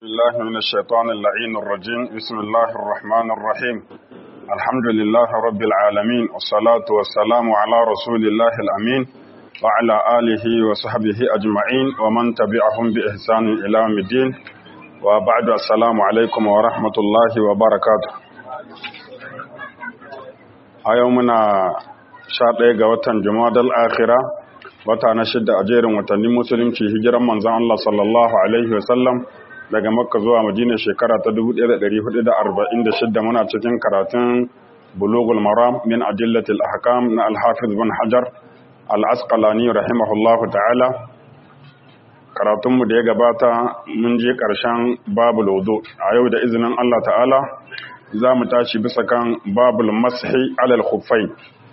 الله من الشيطان اللعين الرجيم بسم الله الرحمن الرحيم الحمد لله رب العالمين والصلاة والسلام على رسول الله الأمين وعلى آله وصحبه أجمعين ومن تبعهم بإحسان إلى يوم الدين وبعد السلام عليكم ورحمة الله وبركاته أيومنا شاطئ قوة جماد الآخرة wata na shidda a jerin watannin musulunci hijiran manzan Allah sallallahu Alaihi wasallam daga makka zuwa madina shekara ta 1446 muna cikin karatun bulugul maram min adillatil ahkam na alhafiz bin hajar al-asqalani rahimahullahu ta'ala karatunmu da ya gabata mun je ƙarshen babul wudu a yau da izinin Allah ta'ala za mu tashi bisa kan babul mashi alal khuffai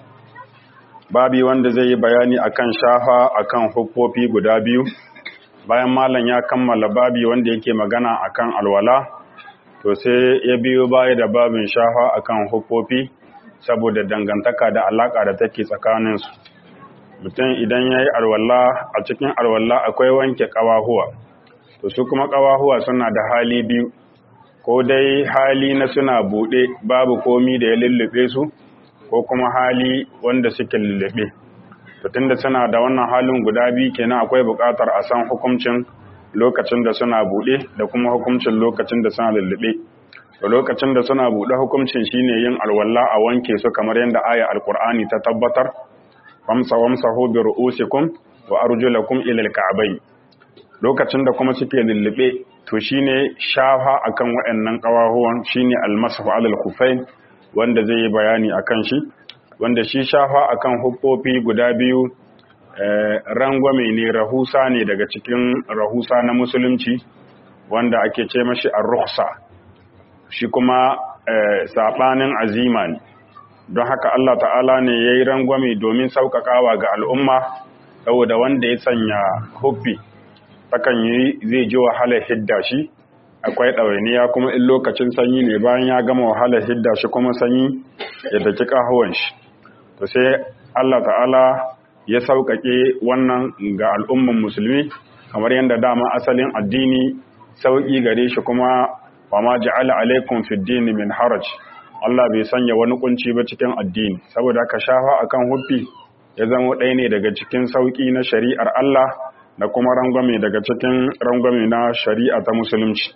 babi wanda zai yi bayani akan shafa akan hukkofi guda biyu bayan malam ya kammala babi wanda yake magana akan alwala to sai ya biyo baya da babin shafa akan hukkofi saboda dangantaka da alaka da take tsakaninsu mutum idan ya yi alwala a cikin alwala akwai wanke ƙawahuwa to su kuma ƙawahuwa suna da hali biyu ko dai hali na suna buɗe babu komi da ya lullube su ko kuma hali wanda suke lullube to tunda suna da wannan halin guda biyu kenan akwai buƙatar a san hukuncin lokacin da suna buɗe da kuma hukuncin lokacin da suna lullube to lokacin da suna buɗe hukuncin shine yin alwala a wanke su kamar yadda aya alqur'ani ta tabbatar famsa wamsahu bi ru'usikum wa arjulakum ila alka'bayn lokacin da kuma suke lullube to shine shafa akan waɗannan ƙawahuwan shine almasahu alal khufain wanda zai yi bayani akan shi wanda shi shafa akan hukkofi guda biyu rangwame ne rahusa ne daga cikin rahusa na musulunci wanda ake ce mashi ar-rukhsa shi kuma sabanin azima ne don haka Allah ta'ala ne yayi rangwame domin sauƙaƙawa ga al'umma saboda wanda ya sanya huffi takan yi zai ji wahalar hidda shi akwai ɗawainiya kuma in lokacin sanyi ne bayan ya gama wahalar hidda shi kuma sanyi ya daki ƙahuwan shi to sai Allah ta'ala ya sauƙaƙe wannan ga al'umman musulmi kamar yadda dama asalin addini sauƙi gare shi kuma wa ma ja'ala alaikum fid dini min haraj Allah bai sanya wani kunci ba cikin addini saboda haka shafa akan huffi ya zama ɗaya ne daga cikin sauƙi na shari'ar Allah da kuma rangwame daga cikin rangwame na shari'a ta musulunci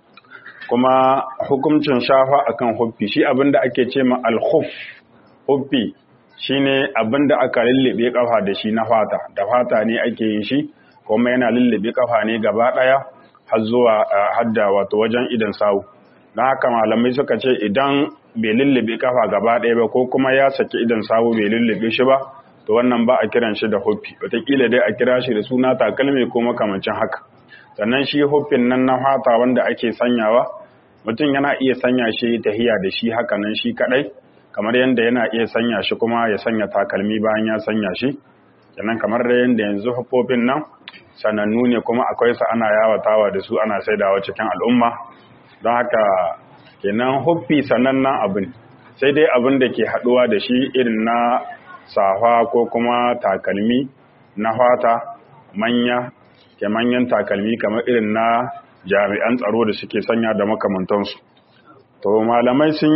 kuma hukuncin shafa akan huffi shi abinda ake ce ma al-khuff huffi shine abinda aka lullube kafa da shi na fata da fata ne ake yin shi kuma yana lullube kafa ne gaba daya har zuwa hadda wato wajen idan sawu don haka malamai suka ce idan bai lullube kafa gaba daya ba ko kuma ya saki idan sawu bai lullube shi ba to wannan ba a kiran shi da huffi wataƙila dai a kira shi da suna takalmi ko makamancin haka sannan shi huffin nan na fata wanda ake sanyawa mutum yana iya sanya shi tahiya da shi haka nan shi kadai kamar yadda yana iya sanya shi kuma ya sanya takalmi bayan ya sanya shi kenan kamar da yadda yanzu huffofin nan sanannu ne kuma akwai su ana yawatawa da su ana saidawa cikin al'umma don haka kenan huffi sanannen abin sai dai abin da ke haduwa da shi irin na safa ko kuma takalmi na fata manya ke manyan takalmi kamar irin na jami'an tsaro da suke sanya da makamantansu to malamai sun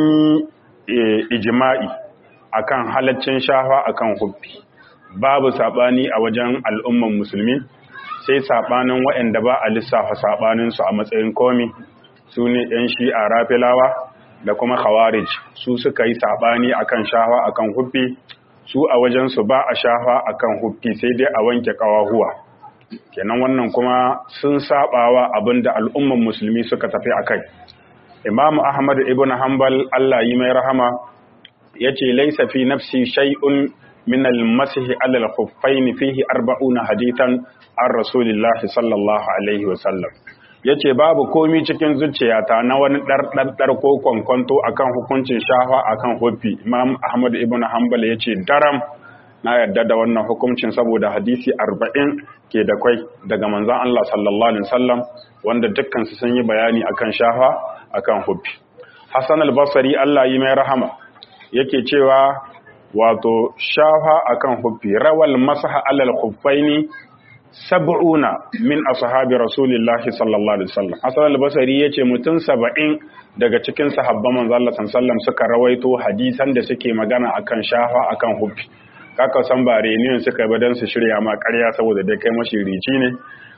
yi ijima'i akan halaccin shafa akan huffi babu sabani a wajen al'umman musulmi sai sabanin waɗanda ba a lissafa sabaninsu a matsayin komi su ne 'yan shi'a rafilawa da kuma khawarij su suka yi sabani akan shafa akan huffi su a wajensu ba a shafa akan huffi sai dai a wanke kawahuwa kenan wannan kuma sun sabawa abinda al'umman musulmi suka tafi akai imamu ahmad ibn hanbal Allah yi mai rahama yace laysa fi nafsi shay'un min al-masih ala al-khuffayn fihi 40 hadithan an rasulillah sallallahu alaihi wasallam yace babu komi cikin zuciyata na wani dar ko kwankwanto akan hukuncin shafa akan huffi imam ahmad ibn hanbal yace daram na yarda da wannan hukuncin saboda hadisi arba'in ke da kwai daga manzan Allah sallallahu alaihi wasallam wanda dukkan su sun yi bayani akan shafa akan hubbi Hassan al-Basri Allah yi mai rahama yake cewa wato shafa akan hubbi rawal masaha alal khuffaini sab'una min ashabi rasulillahi sallallahu alaihi wasallam hasan al-basri yace mutum 70 daga cikin sahabban manzo Allah sallallahu suka rawaito hadisan da suke magana akan shafa akan hubbi kaka san ba reniyon suka yi dan su shirya ma ƙarya saboda dai kai mashirici ne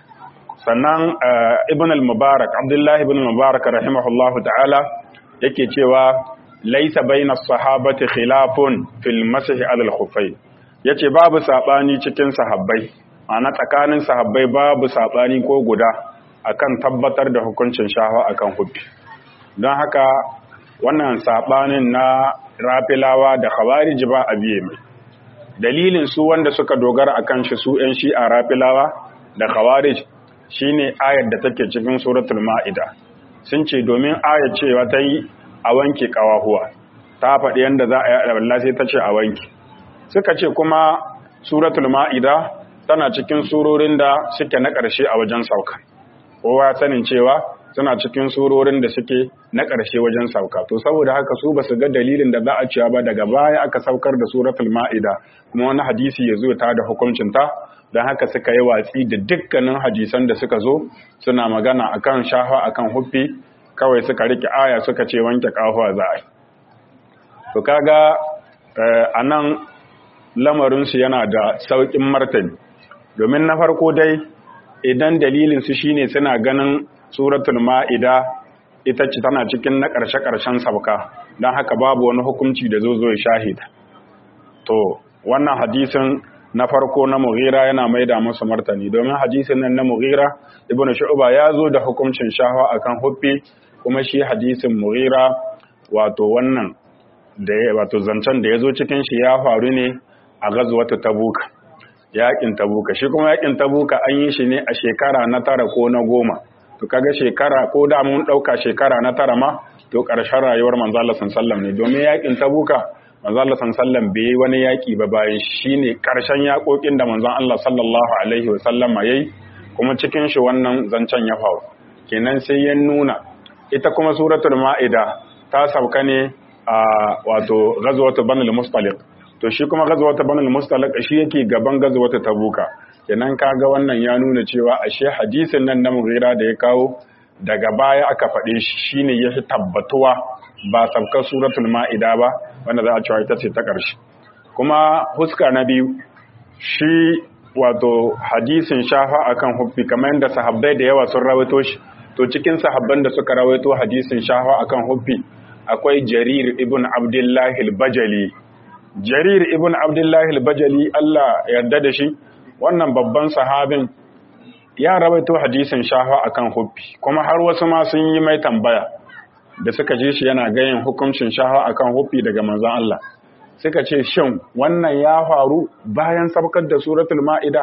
sannan ibn al-mubarak abdullahi ibn al-mubarak rahimahullahu ta'ala yake cewa laisa baina sahabati khilafun fil masih ala al-khuffayn yace babu sabani cikin sahabbai ana tsakanin sahabbai babu sabani ko guda akan tabbatar da hukuncin shafa akan hubbi don haka wannan sabanin na rafilawa da khawarij ba a biye mai dalilin su wanda suka dogara akan shi su yan shi'a rafilawa da khawarij shine ayar da take cikin suratul ma'ida sun ce domin ayar cewa ta yi a wanke kawahuwa ta faɗi yadda za a yi Allah sai ta ce a wanke suka ce kuma suratul ma'ida tana cikin surorin da suke na ƙarshe a wajen sauka kowa sanin cewa suna cikin surorin da suke na ƙarshe wajen sauka to saboda haka su ba su ga dalilin da za a cewa ba daga baya aka saukar da suratul ma'ida kuma wani hadisi ya zo ta da hukuncinta don haka suka yi watsi da dukkanin hadisan da suka zo suna magana akan shafa akan huffi kawai suka rike aya suka ce wanke kahuwa za a yi to kaga a nan lamarinsu yana da sauƙin martani domin na farko dai idan dalilinsu shine suna ganin suratul ma'ida ita ce tana cikin na ƙarshe-ƙarshen sauka don haka babu wani hukunci da zo zo ya shahida to wannan hadisin na farko na mughira yana maida masa martani domin hadisin nan na mughira ibnu shu'ba ya zo da hukuncin shahawa akan huffi kuma shi hadisin mughira wato wannan da wato zancen da ya zo cikin shi ya faru ne a gazwatu tabuka yakin tabuka shi kuma yakin tabuka an yi shi ne a shekara na tara ko na goma to kaga shekara ko da mun dauka shekara na tara ma to karshen rayuwar manzo Allah sallallahu ne domin yakin tabuka manzo Allah sallallahu bai wani yaki ba bayan shine karshen yakokin da manzon Allah sallallahu alaihi wasallam yayi kuma cikin shi wannan zancen ya faru kenan sai ya nuna ita kuma suratul maida ta sauka ne a wato ghazwatu banul mustaliq to shi kuma ghazwatu banul mustaliq shi yake gaban ghazwatu tabuka kenan kaga wannan ya nuna cewa ashe hadisin nan na mughira da ya kawo daga baya aka faɗe shi shine ya fi tabbatuwa ba sabkar suratul ma'ida ba wanda za a cewa ita ce ta ƙarshe kuma huska na biyu shi wato hadisin shafa akan huffi kamar yadda sahabbai da yawa sun rawaito shi to cikin sahabban da suka rawaito hadisin shafa akan huffi akwai jarir ibn abdullahi al-bajali jarir ibn abdullahi al-bajali Allah yarda da shi wannan babban sahabin ya rawaito hadisin shafa akan huffi kuma har wasu ma sun yi mai tambaya da suka ji shi yana gayin hukuncin shafa akan huffi daga manzon Allah suka ce shin wannan ya faru bayan sabkar da suratul ma'ida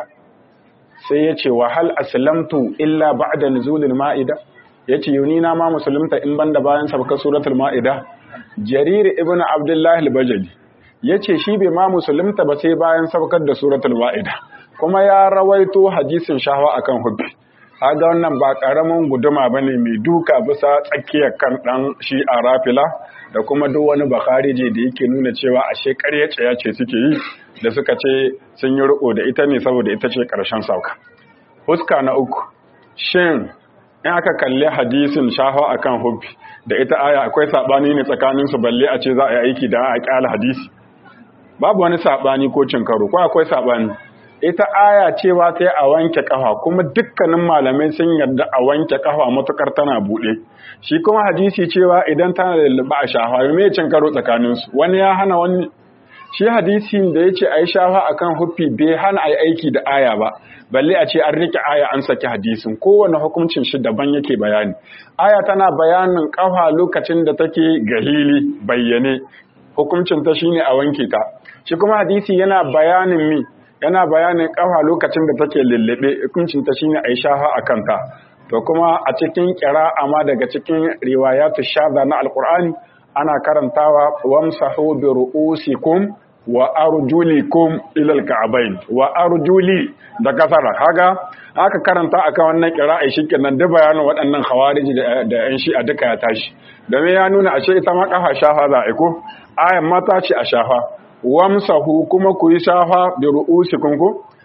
sai ya ce wa hal aslamtu illa ba'da nuzulil ma'ida yace yuni na ma musulunta in banda bayan sabkar suratul ma'ida jarir ibn abdullah al-bajali yace shi bai ma musulunta ba sai bayan sabkar da suratul ma'ida kuma ya rawaito hadisin shahawa akan hubbi kaga wannan ba karamin guduma bane mai duka bisa tsakiyar kan dan shi a rafila da kuma duk wani bakharije da yake nuna cewa ashe ƙarya ce ce suke yi da suka ce sun yi riko da ita ne saboda ita ce ƙarshen sauka huska na uku shin in aka kalli hadisin shahawa akan hubbi da ita aya akwai sabani ne tsakanin su balle a ce za a yi aiki da a kyala hadisi babu wani sabani ko cin karo ko akwai sabani ita aya cewa sai a wanke kafa kuma dukkanin malamai sun yarda a wanke kafa matukar tana bude shi kuma hadisi cewa idan tana da lulluɓa a shafa me cin karo tsakanin su wani ya hana wani shi hadisin da yace ayi shafa akan huffi bai hana ayi aiki da aya ba balle a ce an rike aya an saki hadisin kowane hukuncin shi daban yake bayani aya tana bayanin kafa lokacin da take gahili bayyane hukuncin ta shine a wanke ta shi kuma hadisi yana bayanin mi yana bayanin kafa lokacin da take lullube hukuncin ta shine ai shafa a kanta to kuma a cikin qira'a ma daga cikin riwayatu shadda na alqur'ani ana karantawa wamsahu bi ru'usikum wa arjulikum ila alka'bayn wa arjuli da kasara kaga aka karanta akan wannan qira'a shikenan da bayanin waɗannan khawariji da yan shi'a duka ya tashi domin ya nuna ashe ita ma kafa shafa za a ko ayan mata ce a shafa wamsahu kuma ku yi shafa da ru'usikum ku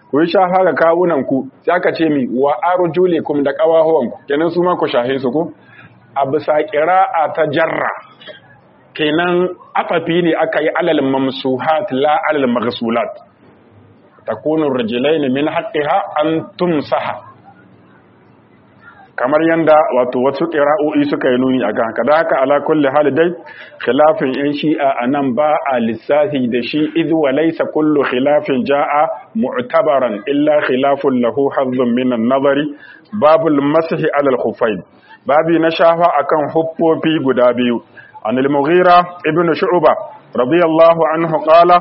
ku yi shafa ga kawunan ku sai aka ce mi wa arjulikum da qawahuwan ku kenan su ma ku shahe su ku a bisa qira'a ta jarra kenan afafi ne aka yi alal mamsuhat la alal maghsulat takunu rijlaini min haqqiha an tumsaha kamar yanda wato wasu qira'o'i suka yi nuni akan haka da haka ala kulli hal dai khilafin yan shi'a anan ba a lissafi da shi idh wa laysa kullu khilafin jaa mu'tabaran illa khilafun lahu hazzun min an-nazari babul mashi ala al-khuffayn babi na shafa akan huffofi guda biyu an al-mughira ibn shu'ba radiyallahu anhu qala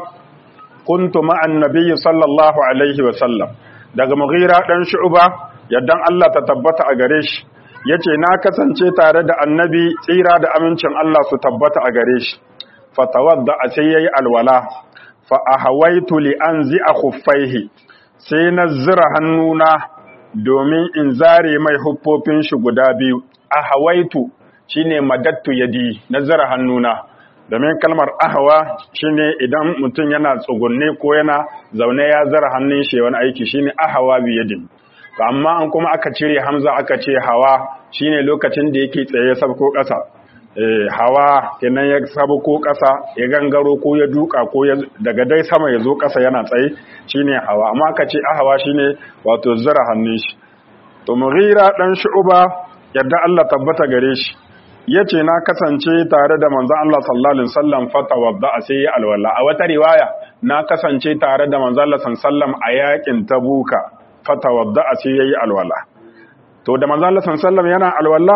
kuntu ma'a an-nabiy sallallahu alaihi wa sallam daga mughira dan shu'ba yaddan Allah ta tabbata a gare shi yace na kasance tare da annabi tsira da amincin Allah su tabbata a gare shi fatawadda sai yayi alwala fa ahawaitu li anzi'a khuffaihi sai na zira hannuna domin in zare mai huffofin shi guda biyu ahawaitu shine madattu yadi na zira hannuna domin kalmar ahawa shine idan mutum yana tsugunne ko yana zaune ya zara hannun shi wani aiki shine ahawa bi yadin amma an kuma aka cire hamza aka ce hawa shine lokacin da yake tsaye sabko ƙasa eh hawa kenan ya sabko ƙasa ya gangaro ko ya duka ko ya daga dai sama ya zo ƙasa yana tsaye shine hawa amma aka ce ahawa shine wato zara hannun shi to mughira dan shu'ba yadda Allah tabbata gare shi yace na kasance tare da manzon Allah sallallahu alaihi wasallam fatawadda sai ya alwala a wata riwaya na kasance tare da manzon Allah sallallahu alaihi wasallam a yakin tabuka fatawadda sai yayi alwala to da manzon Allah sallallahu alaihi wasallam yana alwala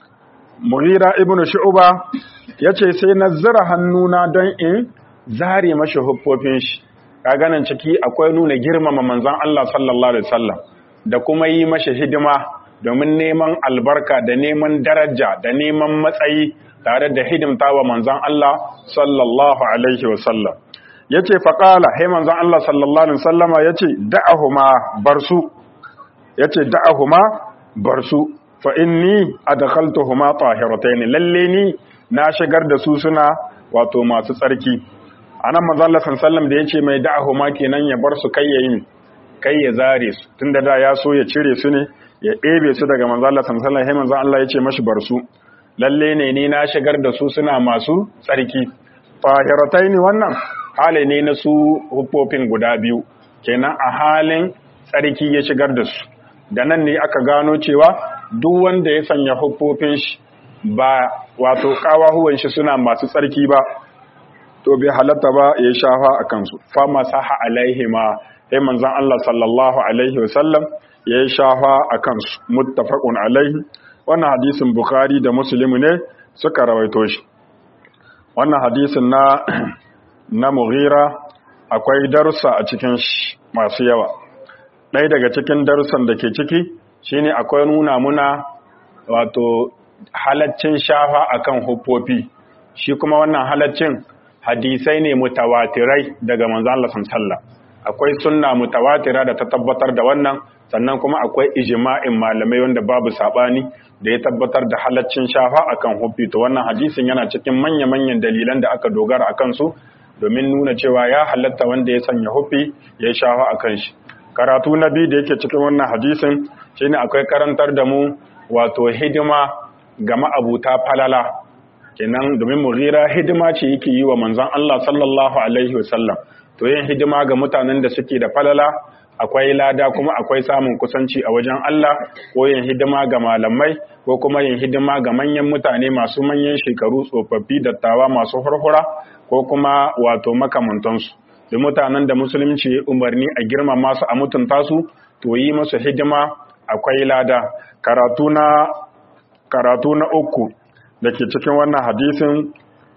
Mughira ibn Shu'ba yace sai na zira hannuna don in zare mashi huffofin shi kaga nan ciki akwai nuna girmama manzon Allah sallallahu alaihi wasallam da kuma yi mashi hidima domin neman albarka da neman daraja da neman matsayi tare da hidimta wa manzon Allah sallallahu alaihi wasallam yace faqala hey manzon Allah sallallahu alaihi wasallama yace da'ahuma barsu yace da'ahuma barsu fa inni adkhaltuhuma tahiratayn lalle ni na shigar da su suna wato masu tsarki anan manzon Allah sallallahu alaihi wasallam da yace mai da'ahuma kenan ya bar su kai yayin kai ya zare su tunda da ya so ya cire su ne ya ɗebe su daga manzon Allah sallallahu alaihi wasallam manzon Allah yace mashi bar su lalle ne ni na shigar da su suna masu tsarki tahiratayn wannan hali ne na su hufofin guda biyu kenan a halin tsarki ya shigar da su da nan ne aka gano cewa duk wanda ya sanya hufofin shi ba wato kawahuwan shi suna masu tsarki ba to bai halatta ba ya shafa a kansu fa masaha alaihi ma sai manzon Allah sallallahu alaihi wasallam ya shafa a kansu muttafaqun alaihi wannan hadisin bukhari da muslim ne suka rawaito shi wannan hadisin na na mughira akwai darussa a cikin shi masu yawa ɗaya daga cikin darussan da ke ciki shine akwai nuna muna wato halaccin shafa akan huffofi shi kuma wannan halaccin hadisai ne mutawatirai daga manzo Allah sallallahu akwai sunna mutawatira da ta tabbatar da wannan sannan kuma akwai ijma'in malamai wanda babu sabani da ya tabbatar da halaccin shafa akan huffi to wannan hadisin yana cikin manya-manyan dalilan da aka dogara akan su domin nuna cewa ya halatta wanda ya sanya huffi ya shafa akan shi karatu na biyu da yake cikin wannan hadisin shine akwai karantar da mu wato hidima ga ma'abuta falala kenan domin mughira hidima ce yake yi wa manzon Allah sallallahu alaihi wasallam to yin hidima ga mutanen da suke da falala akwai lada kuma akwai samun kusanci a wajen Allah ko yin hidima ga malamai ko kuma yin hidima ga manyan mutane masu manyan shekaru tsofaffi dattawa masu hurhura ko kuma wato makamantansu da mutanen da musulunci ya umarni a girmama su a mutunta su to yi musu hidima akwai lada karatu na karatu na uku da ke cikin wannan hadisin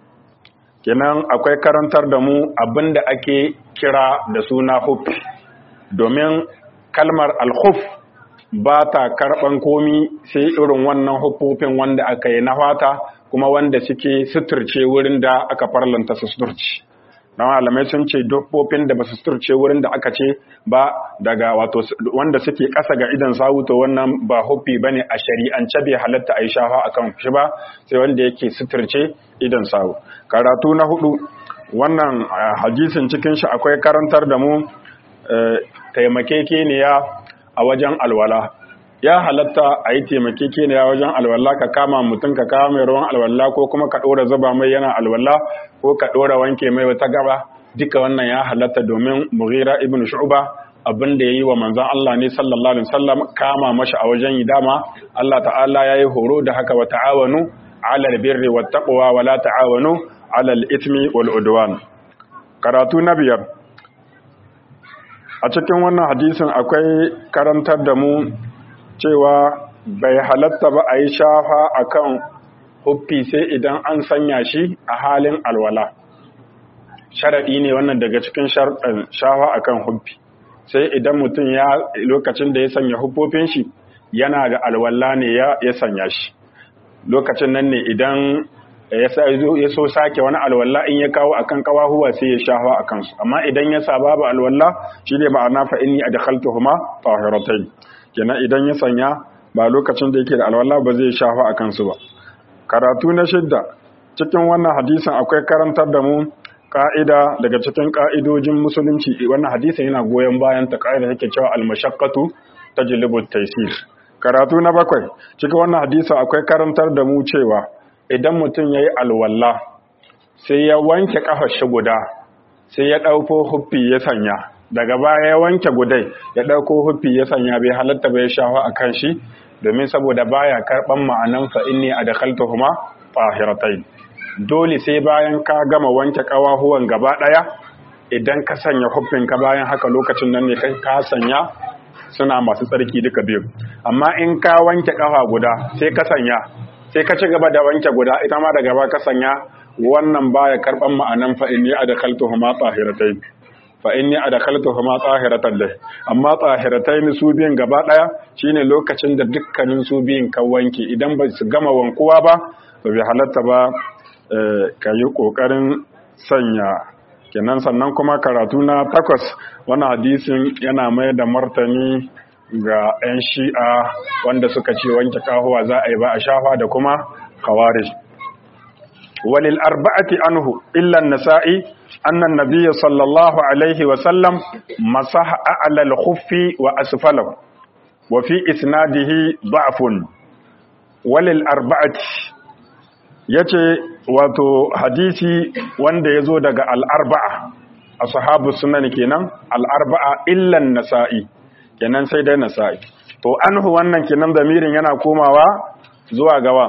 kenan akwai karantar da mu abinda ake kira da suna hufi domin kalmar alhuf ba ta karɓan komi sai irin wannan hufofin wanda aka yi na fata kuma wanda suke suturce wurin da aka farlanta su suturci na malamai sun ce dukkan da ba su suturce wurin da aka ce ba daga wato wanda suke ƙasa ga idan sawu to wannan ba hufi bane a shari'ance bai halatta a yi shafa akan shi ba sai wanda yake suturce idan sawu karatu na hudu wannan hadisin cikin shi akwai karantar da mu taimakekeniya a wajen alwala ya halatta a yi taimakekeniya wajen alwala ka kama mutum ka kama mai ruwan alwala ko kuma ka ɗora zuba mai yana alwala ko ka ɗora wanke mai wata gaba duka wannan ya halatta domin mughira ibn shu'ba abin da yayi wa manzon Allah ne sallallahu alaihi wasallam kama mashi a wajen yi dama Allah ta'ala yayi horo da haka wa ta'awanu 'alal birri wat taqwa wa la ta'awanu 'alal ithmi wal udwan karatu na biyar a cikin wannan hadisin akwai karantar da mu cewa bai halatta ba a yi shafa akan huffi sai idan an sanya shi a halin alwala sharaɗi ne wannan daga cikin sharɗin shafa akan huffi sai idan mutum ya lokacin da ya sanya huffofin shi yana da alwala ne ya sanya shi lokacin nan ne idan ya so sake wani alwala in ya kawo akan kawahuwa sai ya shafa a kansu amma idan ya sa babu alwala shi ne ma'ana fa inni adkhaltuhuma tahiratayn kenan idan ya sanya ba lokacin da yake da alwala ba zai shafa a kansu ba karatu na shidda cikin wannan hadisin akwai karantar da mu ka'ida daga cikin ka'idojin musulunci wannan hadisin yana goyon bayan ta ka'ida take cewa al-mashaqqatu tajlibu at-taysir karatu na bakwai cikin wannan hadisin akwai karantar da mu cewa idan mutum yayi alwala sai ya wanke kafar shi guda sai ya dauko huffi ya sanya daga baya ya wanke gudai ya dauko huffi ya sanya bai halatta bai shafa akan shi domin saboda baya karban ma'anan fa inni adkhaltuhuma tahiratayn dole sai bayan ka gama wanke kawahuwan gaba daya idan ka sanya ka bayan haka lokacin nan ne kai ka sanya suna masu tsarki duka biyu amma in ka wanke kafa guda sai ka sanya sai ka ci gaba da wanke guda ita ma da gaba ka sanya wannan baya karban ma'anan fa inni adkhaltuhuma tahiratayn fa inni adkhaltuhuma tahiratan lih amma tahiratayn su biyan gaba daya shine lokacin da dukkanin su biyan ka wanke idan ba su gama wankuwa ba to bai halatta ba ka yi ƙoƙarin sanya kenan sannan kuma karatu na takwas wani hadisin yana mai da martani ga 'yan shi'a wanda suka ce wanke kahuwa za a yi ba a shafa da kuma kawari walil arba'ati anhu illa nasa'i annan nabiyya sallallahu alaihi wa sallam masaha a'la al-khuffi wa asfalahu wa fi isnadihi da'fun walil arba'ati ya ce wato hadisi wanda ya zo daga al'arba'a a sahabu sunan kenan al'arba'a illan nasa'i kenan sai dai nasa'i to anhu wannan kenan zamirin yana komawa zuwa gawa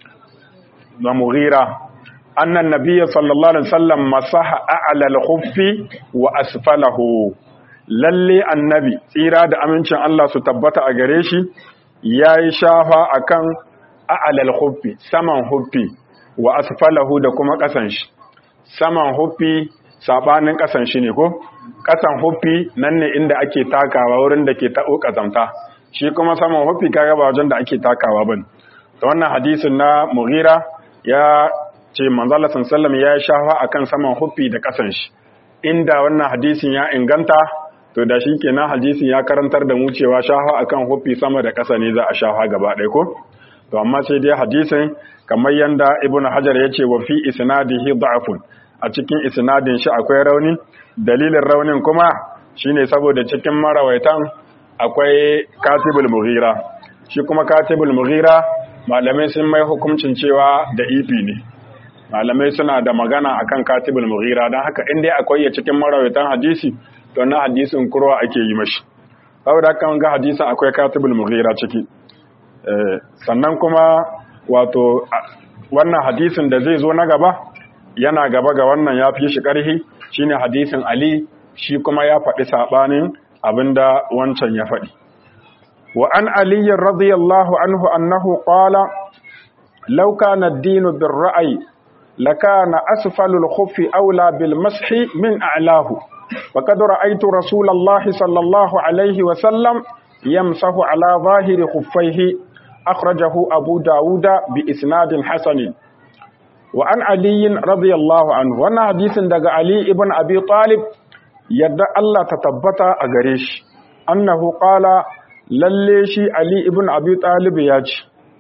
da mughira annan nabiyya sallallahu alaihi wasallam masaha a'la al-khuffi wa asfalahu lalle annabi tsira da amincin Allah su tabbata a gare shi yayi shafa akan a'la al-khuffi saman huffi wa asfalahu da kuma ƙasan shi saman huffi sabanin ƙasan shi ne ko ƙasan huffi nan ne inda ake takawa wurin da ke taɓo ƙazamta shi kuma saman huffi kaga ba wajen da ake takawa bane da wannan hadisin na mughira ya ce manzala sallam ya shafa akan saman huffi da ƙasan shi inda wannan hadisin ya inganta to da shi kenan hadisin ya karantar da mu cewa shafa akan huffi sama da ƙasa ne za a shafa gaba ɗaya ko to amma sai dai hadisin kamar yanda ibn hajar ya ce wa fi isnadihi da'fun a cikin isnadin shi akwai rauni dalilin raunin kuma shine saboda cikin marawaitan akwai katibul mughira shi kuma katibul mughira malamai sun mai hukuncin cewa da ifi ne malamai suna da magana akan katibul mughira don haka in dai akwai ya cikin marawaitan hadisi to na hadisin kurwa ake yi mashi saboda kan ga hadisin akwai katibul mughira ciki sannan kuma wato wannan hadisin da zai zo na gaba yana gaba ga wannan ya fi shi ƙarhi shine hadisin Ali shi kuma ya faɗi saɓanin abinda wancan ya faɗi wa an aliyin radiyallahu anhu annahu qala law kana ad-din bir-ra'yi lakana asfalul khuffi aula bil mashi min a'lahu faqad ra'aytu rasulallahi sallallahu alayhi wa sallam yamsahu ala zahiri khuffaihi أخرجه أبو داود بإسناد حسن وعن علي رضي الله عنه وانا حديث دقى علي ابن أبي طالب يدى الله تتبت أغريش أنه قال لليشي علي ابن أبي طالب ياج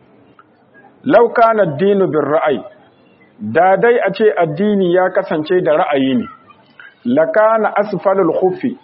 لو كان الدين بالرأي da dai a ce addini ya kasance da ra'ayi ne lakana asfalul khuffi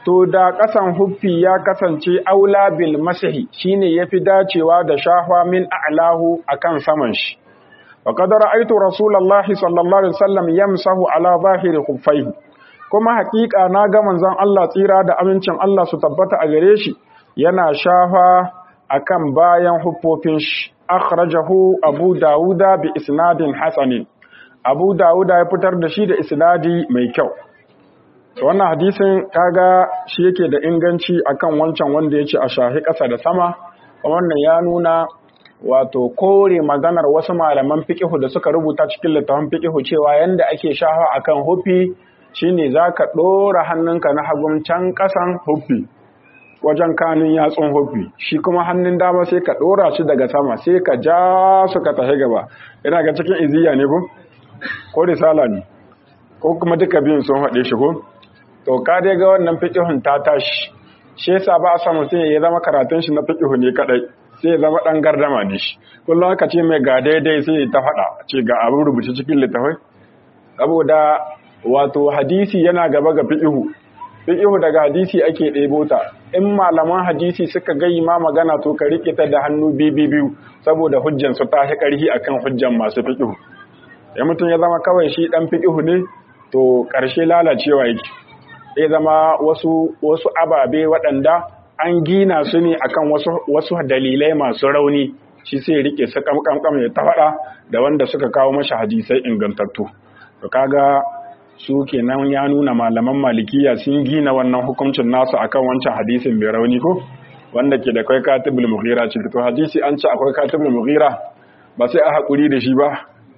to da ƙasan huffi ya kasance aula bil masahi shine yafi dacewa da shahwa min a'lahu akan saman shi wa qad ra'aytu rasulullahi sallallahu alaihi wasallam yamsahu ala zahiri khuffaihi kuma haƙiƙa na ga manzon Allah tsira da amincin Allah su tabbata a gare shi yana shafa akan bayan huffofin shi akhrajahu abu dauda bi isnadin hasanin abu dauda ya fitar da shi da isnadi mai kyau wannan hadisin kaga shi yake da inganci akan wancan wanda yace a shahi ƙasa da sama wannan ya nuna wato kore maganar wasu malaman fiqihu da suka rubuta cikin littafin fiqihu cewa yanda ake shafa akan hufi shine zaka dora hannunka na hagun can ƙasan hufi wajen kanun yatsun hufi shi kuma hannun dama sai ka dora shi daga sama sai ka ja su ka tafi gaba ina ga cikin iziya ne ko ko risala ne ko kuma duka biyun sun haɗe shi ko to ka dai ga wannan fiqihun ta tashi shi yasa ba a samu sai ya zama karatun shi na fiqihu ne kadai sai ya zama dan gardama ne shi kullum aka ce mai ga daidai sai ta faɗa ce ga abin rubuce cikin littafai saboda wato hadisi yana gaba ga fiqihu fiqihu daga hadisi ake ɗebo ta in malaman hadisi suka gayi ma magana to ka rike ta da hannu biyu biyu saboda hujjan su ta ƙarfi akan hujjan masu fiqihu ya mutum ya zama kawai shi dan fiqihu ne to ƙarshe lalacewa yake zai zama wasu wasu ababe waɗanda an gina su ne akan wasu wasu dalilai masu rauni shi sai rike su kamkamkam ya ta faɗa da wanda suka kawo masa hadisai ingantattu to kaga su kenan ya nuna malaman malikiya sun gina wannan hukuncin nasu akan wancan hadisin mai rauni ko wanda ke da kai katibul mughira ce to hadisi an ce akwai katibul mughira ba sai a hakuri da shi ba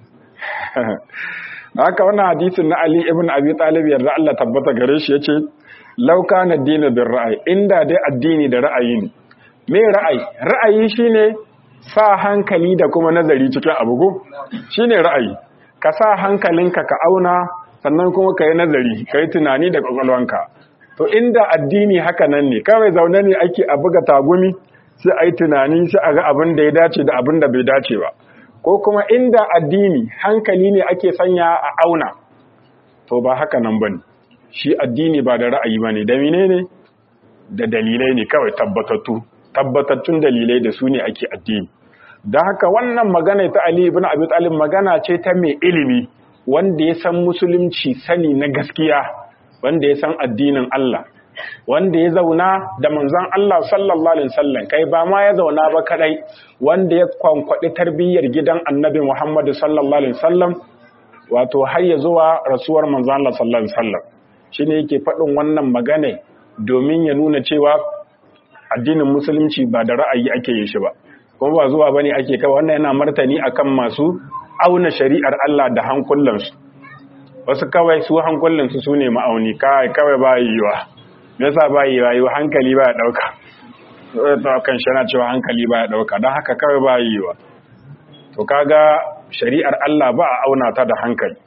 haka wannan hadisin na Ali ibn Abi Talib yarda Allah tabbata gare shi yace law kana dinu bir ra'ayi inda dai addini da ra'ayi ne me ra'ayi ra'ayi shine sa hankali da kuma nazari cikin abu ko shine ra'ayi ka sa hankalinka ka auna sannan kuma ka yi nazari ka yi tunani da kwakwalwanka to inda addini haka nan ne kawai zaune ne ake a buga tagumi sai a yi tunani sai a ga abin da ya dace da abin da bai dace ba ko kuma inda addini hankali ne ake sanya a auna to ba haka nan ba ne shi addini ba da ra'ayi ba ne da mine ne da dalilai ne kawai tabbatattu tabbatattun dalilai da su ne ake addini da haka wannan magana ta Ali ibn Abi Talib magana ce ta mai ilimi wanda ya san musulunci sani na gaskiya wanda ya san addinin Allah wanda ya zauna da manzon Allah sallallahu alaihi wasallam kai ba ma ya zauna ba kadai wanda ya kwankwadi tarbiyyar gidan Annabi Muhammad sallallahu alaihi wasallam wato har ya zuwa rasuwar manzon Allah sallallahu alaihi wasallam shine yake faɗin wannan magana domin ya nuna cewa addinin musulunci ba da ra'ayi ake yin shi ba kuma ba zuwa bane ake kai wannan yana martani akan masu auna shari'ar Allah da hankulansu wasu kawai su hankulansu su ne ma'auni kawai ba yiwa yasa ba yiwa yi hankali ba ya ɗauka ɗaukan shi na cewa hankali ba ya ɗauka don haka kawai ba yiwa to kaga shari'ar Allah ba a auna ta da hankali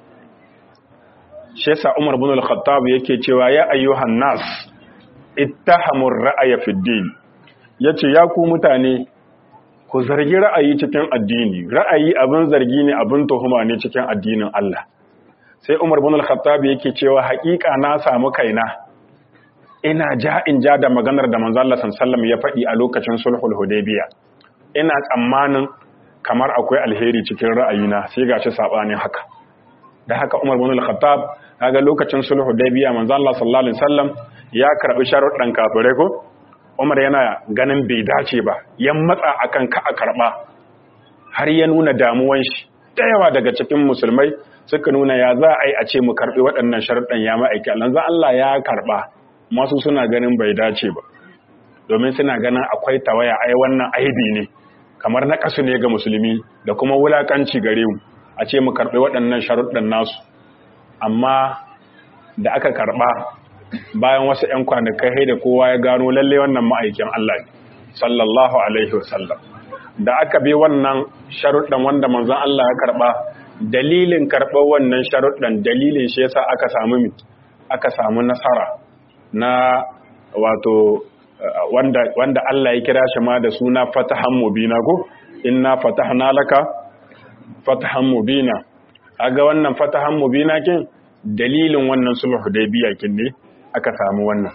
shi yasa Umar bin al-Khattab yake cewa ya ayyuhan nas ittahamur ra'aya fid din yace ya ku mutane ku zargi ra'ayi cikin addini ra'ayi abin zargi ne abin tuhuma ne cikin addinin Allah sai Umar bin al-Khattab yake cewa haƙiƙa na samu kaina ina ja in ja da maganar da manzo Allah sallallahu ya faɗi a lokacin sulhul hudaybiya ina tsammanin kamar akwai alheri cikin ra'ayina sai gashi sabanin haka da haka Umar bin al-Khattab kaga lokacin sulhul hudaybiya manzo Allah sallallahu alaihi wasallam ya karbi sharuɗan kafirai ko Umar yana ganin bai dace ba, ya matsa akan ka a karɓa, har ya nuna damuwan shi. Da yawa daga cikin musulmai suka nuna ya za a yi a ce mu karɓi waɗannan sharuɗan ya ma'aiki Allah. Allah ya karɓa, masu suna ganin bai dace ba, domin suna ganin akwai tawaya ai wannan aibi ne, kamar na ƙasu ne ga musulmi da kuma wulaƙanci gare mu, a ce mu karɓi waɗannan sharuɗan nasu. Amma da aka karɓa bayan wasu ‘yan kwanakai da kowa ya gano lalle wannan ma'aikin Allah ne, sallallahu Alaihi wasallam. Da aka bi wannan sharuɗan wanda manzon Allah ya karɓa, dalilin karɓar wannan sharuɗan dalilin shi yasa aka samu mi, aka samu nasara na wato wanda, wanda Allah ya kira shi ma da suna fatahan mubina ko, inna fatahna laka fatahan mubina. Aga wannan fatahan mubina kin dalilin wannan sulhu da biya kin ne aka samu wannan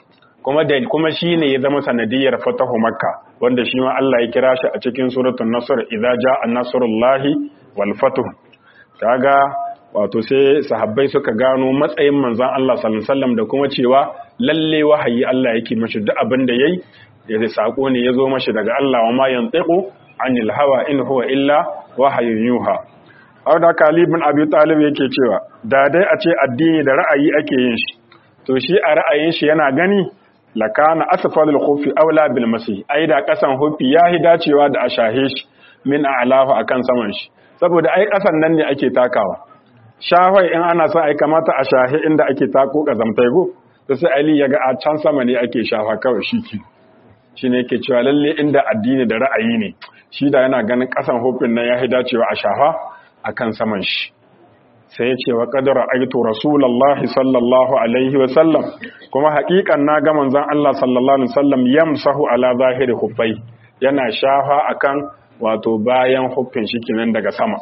kuma da kuma shine ya zama sanadiyar fatahu makka wanda shi ma Allah ya kira shi a cikin suratul nasr idza jaa nasrullahi wal fatuh kaga wato sai sahabbai suka gano matsayin manzon Allah sallallahu alaihi wasallam da kuma cewa lalle wahayi Allah yake mashi duk abin da yayi da sako ne yazo mashi daga Allah wa ma yantiqu anil hawa in huwa illa wahayun yuha har da Ali bin Abi Talib yake cewa da dai a ce addini da ra'ayi ake yin shi to shi a ra'ayin shi yana gani lakana asfalul khufi aula bil masih ai da kasan hufi yahi dacewa da ashahe shi min a'lahu akan saman shi saboda ai kasan nan ne ake takawa shahai in ana son ai kamata a shahe inda ake tako kazamtai go to sai Ali ya ga a can sama ne ake shafa kawai shi ki shine yake cewa lalle inda addini da ra'ayi ne shi da yana ganin kasan hufin nan yahi dacewa a shafa akan saman shi sai ya ce wa qadara aitu rasulullahi sallallahu alaihi wa sallam kuma haƙiƙan na ga manzon Allah sallallahu alaihi wasallam yamsahu ala zahiri huffai yana shafa akan wato bayan huffin shi kinan daga sama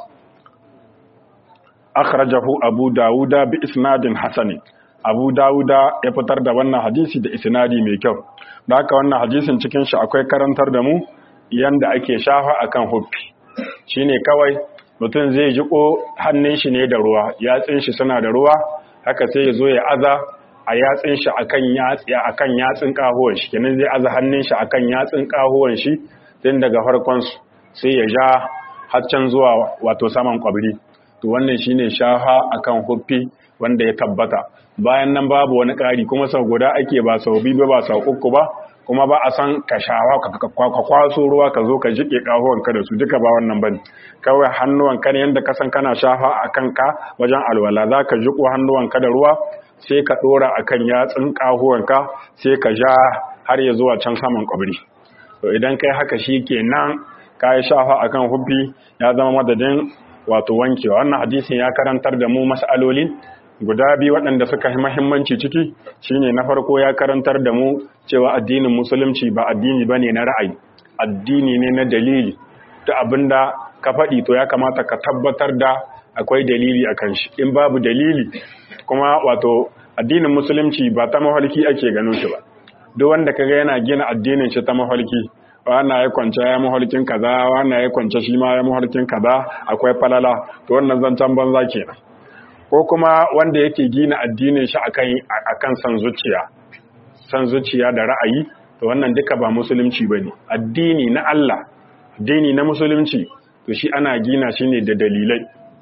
akhrajahu abu dauda bi isnadin hasan abu dauda ya fitar da wannan hadisi da isnadi mai kyau da haka wannan hadisin cikin shi akwai karantar da mu yanda ake shafa akan huffi shine kawai mutum zai jiko hannun shi ne da ruwa yatsin shi suna da ruwa haka sai ya zo ya aza a yatsin shi akan yatsi akan yatsin kahuwan shi kenan zai aza hannun shi akan yatsin kahuwan shi tun daga farkon su sai ya ja har can zuwa wato saman kwabri to wannan shine shafa akan huffi wanda ya tabbata bayan nan babu wani ƙari kuma sau guda ake ba sau biyu ba sau uku ba kuma ba a san ka shawa ka kwaso ruwa ka zo ka jike ka da su duka ba wannan bane kawai hannuwanka ne yadda ka san kana shafa a kanka wajen alwala za ka jiko hannuwanka da ruwa sai ka dora a kan yatsun ƙahuwanka sai ka ja har ya zuwa can saman kwabri to idan kai haka shi kenan ka yi shafa a kan hubbi ya zama madadin wato wankewa wannan hadisin ya karantar da mu mas'alolin guda biyu waɗanda suka yi mahimmanci ciki shine na farko ya karantar da mu cewa addinin musulunci ba addini ba ne na ra'ayi addini ne na dalili ta abinda ka faɗi to ya kamata ka tabbatar da akwai dalili a kan shi in babu dalili kuma wato addinin musulunci ba ta mahalki ake gano shi ba duk wanda kaga yana gina addinin shi ta mahalki wannan ya kwance ya mahalkin kaza wannan ya kwance shi ma ya mahalkin kaza akwai falala to wannan zancen banza kenan ko kuma wanda yake gina addinin shi akan akan san zuciya san zuciya da ra'ayi to wannan duka ba musulunci bane addini na Allah addini na musulunci to shi ana gina shi ne da dalilai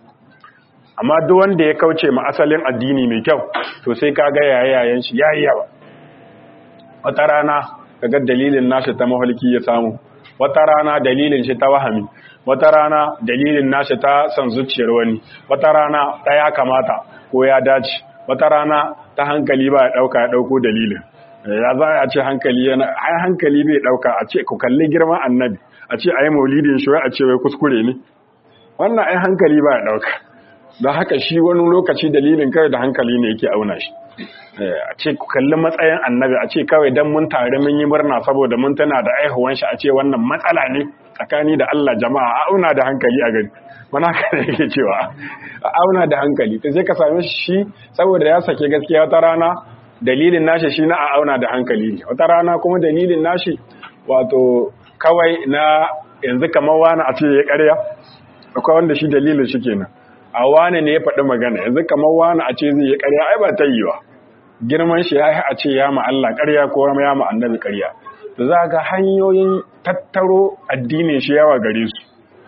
amma duk wanda ya kauce ma asalin addini mai kyau to sai kaga yayayen shi yayi yawa wata rana kaga dalilin nashi ta mahalki ya samu wata rana dalilin shi ta wahami wata rana dalilin nashi ta san zuciyar wani wata rana ta ya kamata ko ya dace wata rana ta hankali ba ya dauka ya dauko dalilin ya za a ce hankali yana ai hankali bai dauka a ce ku kalli girman annabi a ce ayi maulidin shi a ce wai kuskure ne wannan ai hankali ba ya dauka don haka shi wani lokaci dalilin kai da hankali ne yake auna shi a ce ku kalli matsayin annabi a ce kawai dan mun tare mun yi murna saboda mun tana da aihuwan shi a ce wannan matsala ne tsakani da Allah jama'a a auna da hankali a gani mana haka ne yake cewa a auna da hankali to sai ka same shi saboda ya sake gaskiya wata rana dalilin nashi shi na a auna da hankali wata rana kuma dalilin nashi wato kawai na yanzu kamar wani a ce ya karya akwai wanda shi dalilin shi kenan a wane ne ya faɗi magana yanzu kamar wani a ce zai yi karya ai ba ta yi wa girman shi ya yi a ce ya ma Allah karya ko ya ma annabi karya da za ga hanyoyin tattaro addinin shi yawa gare su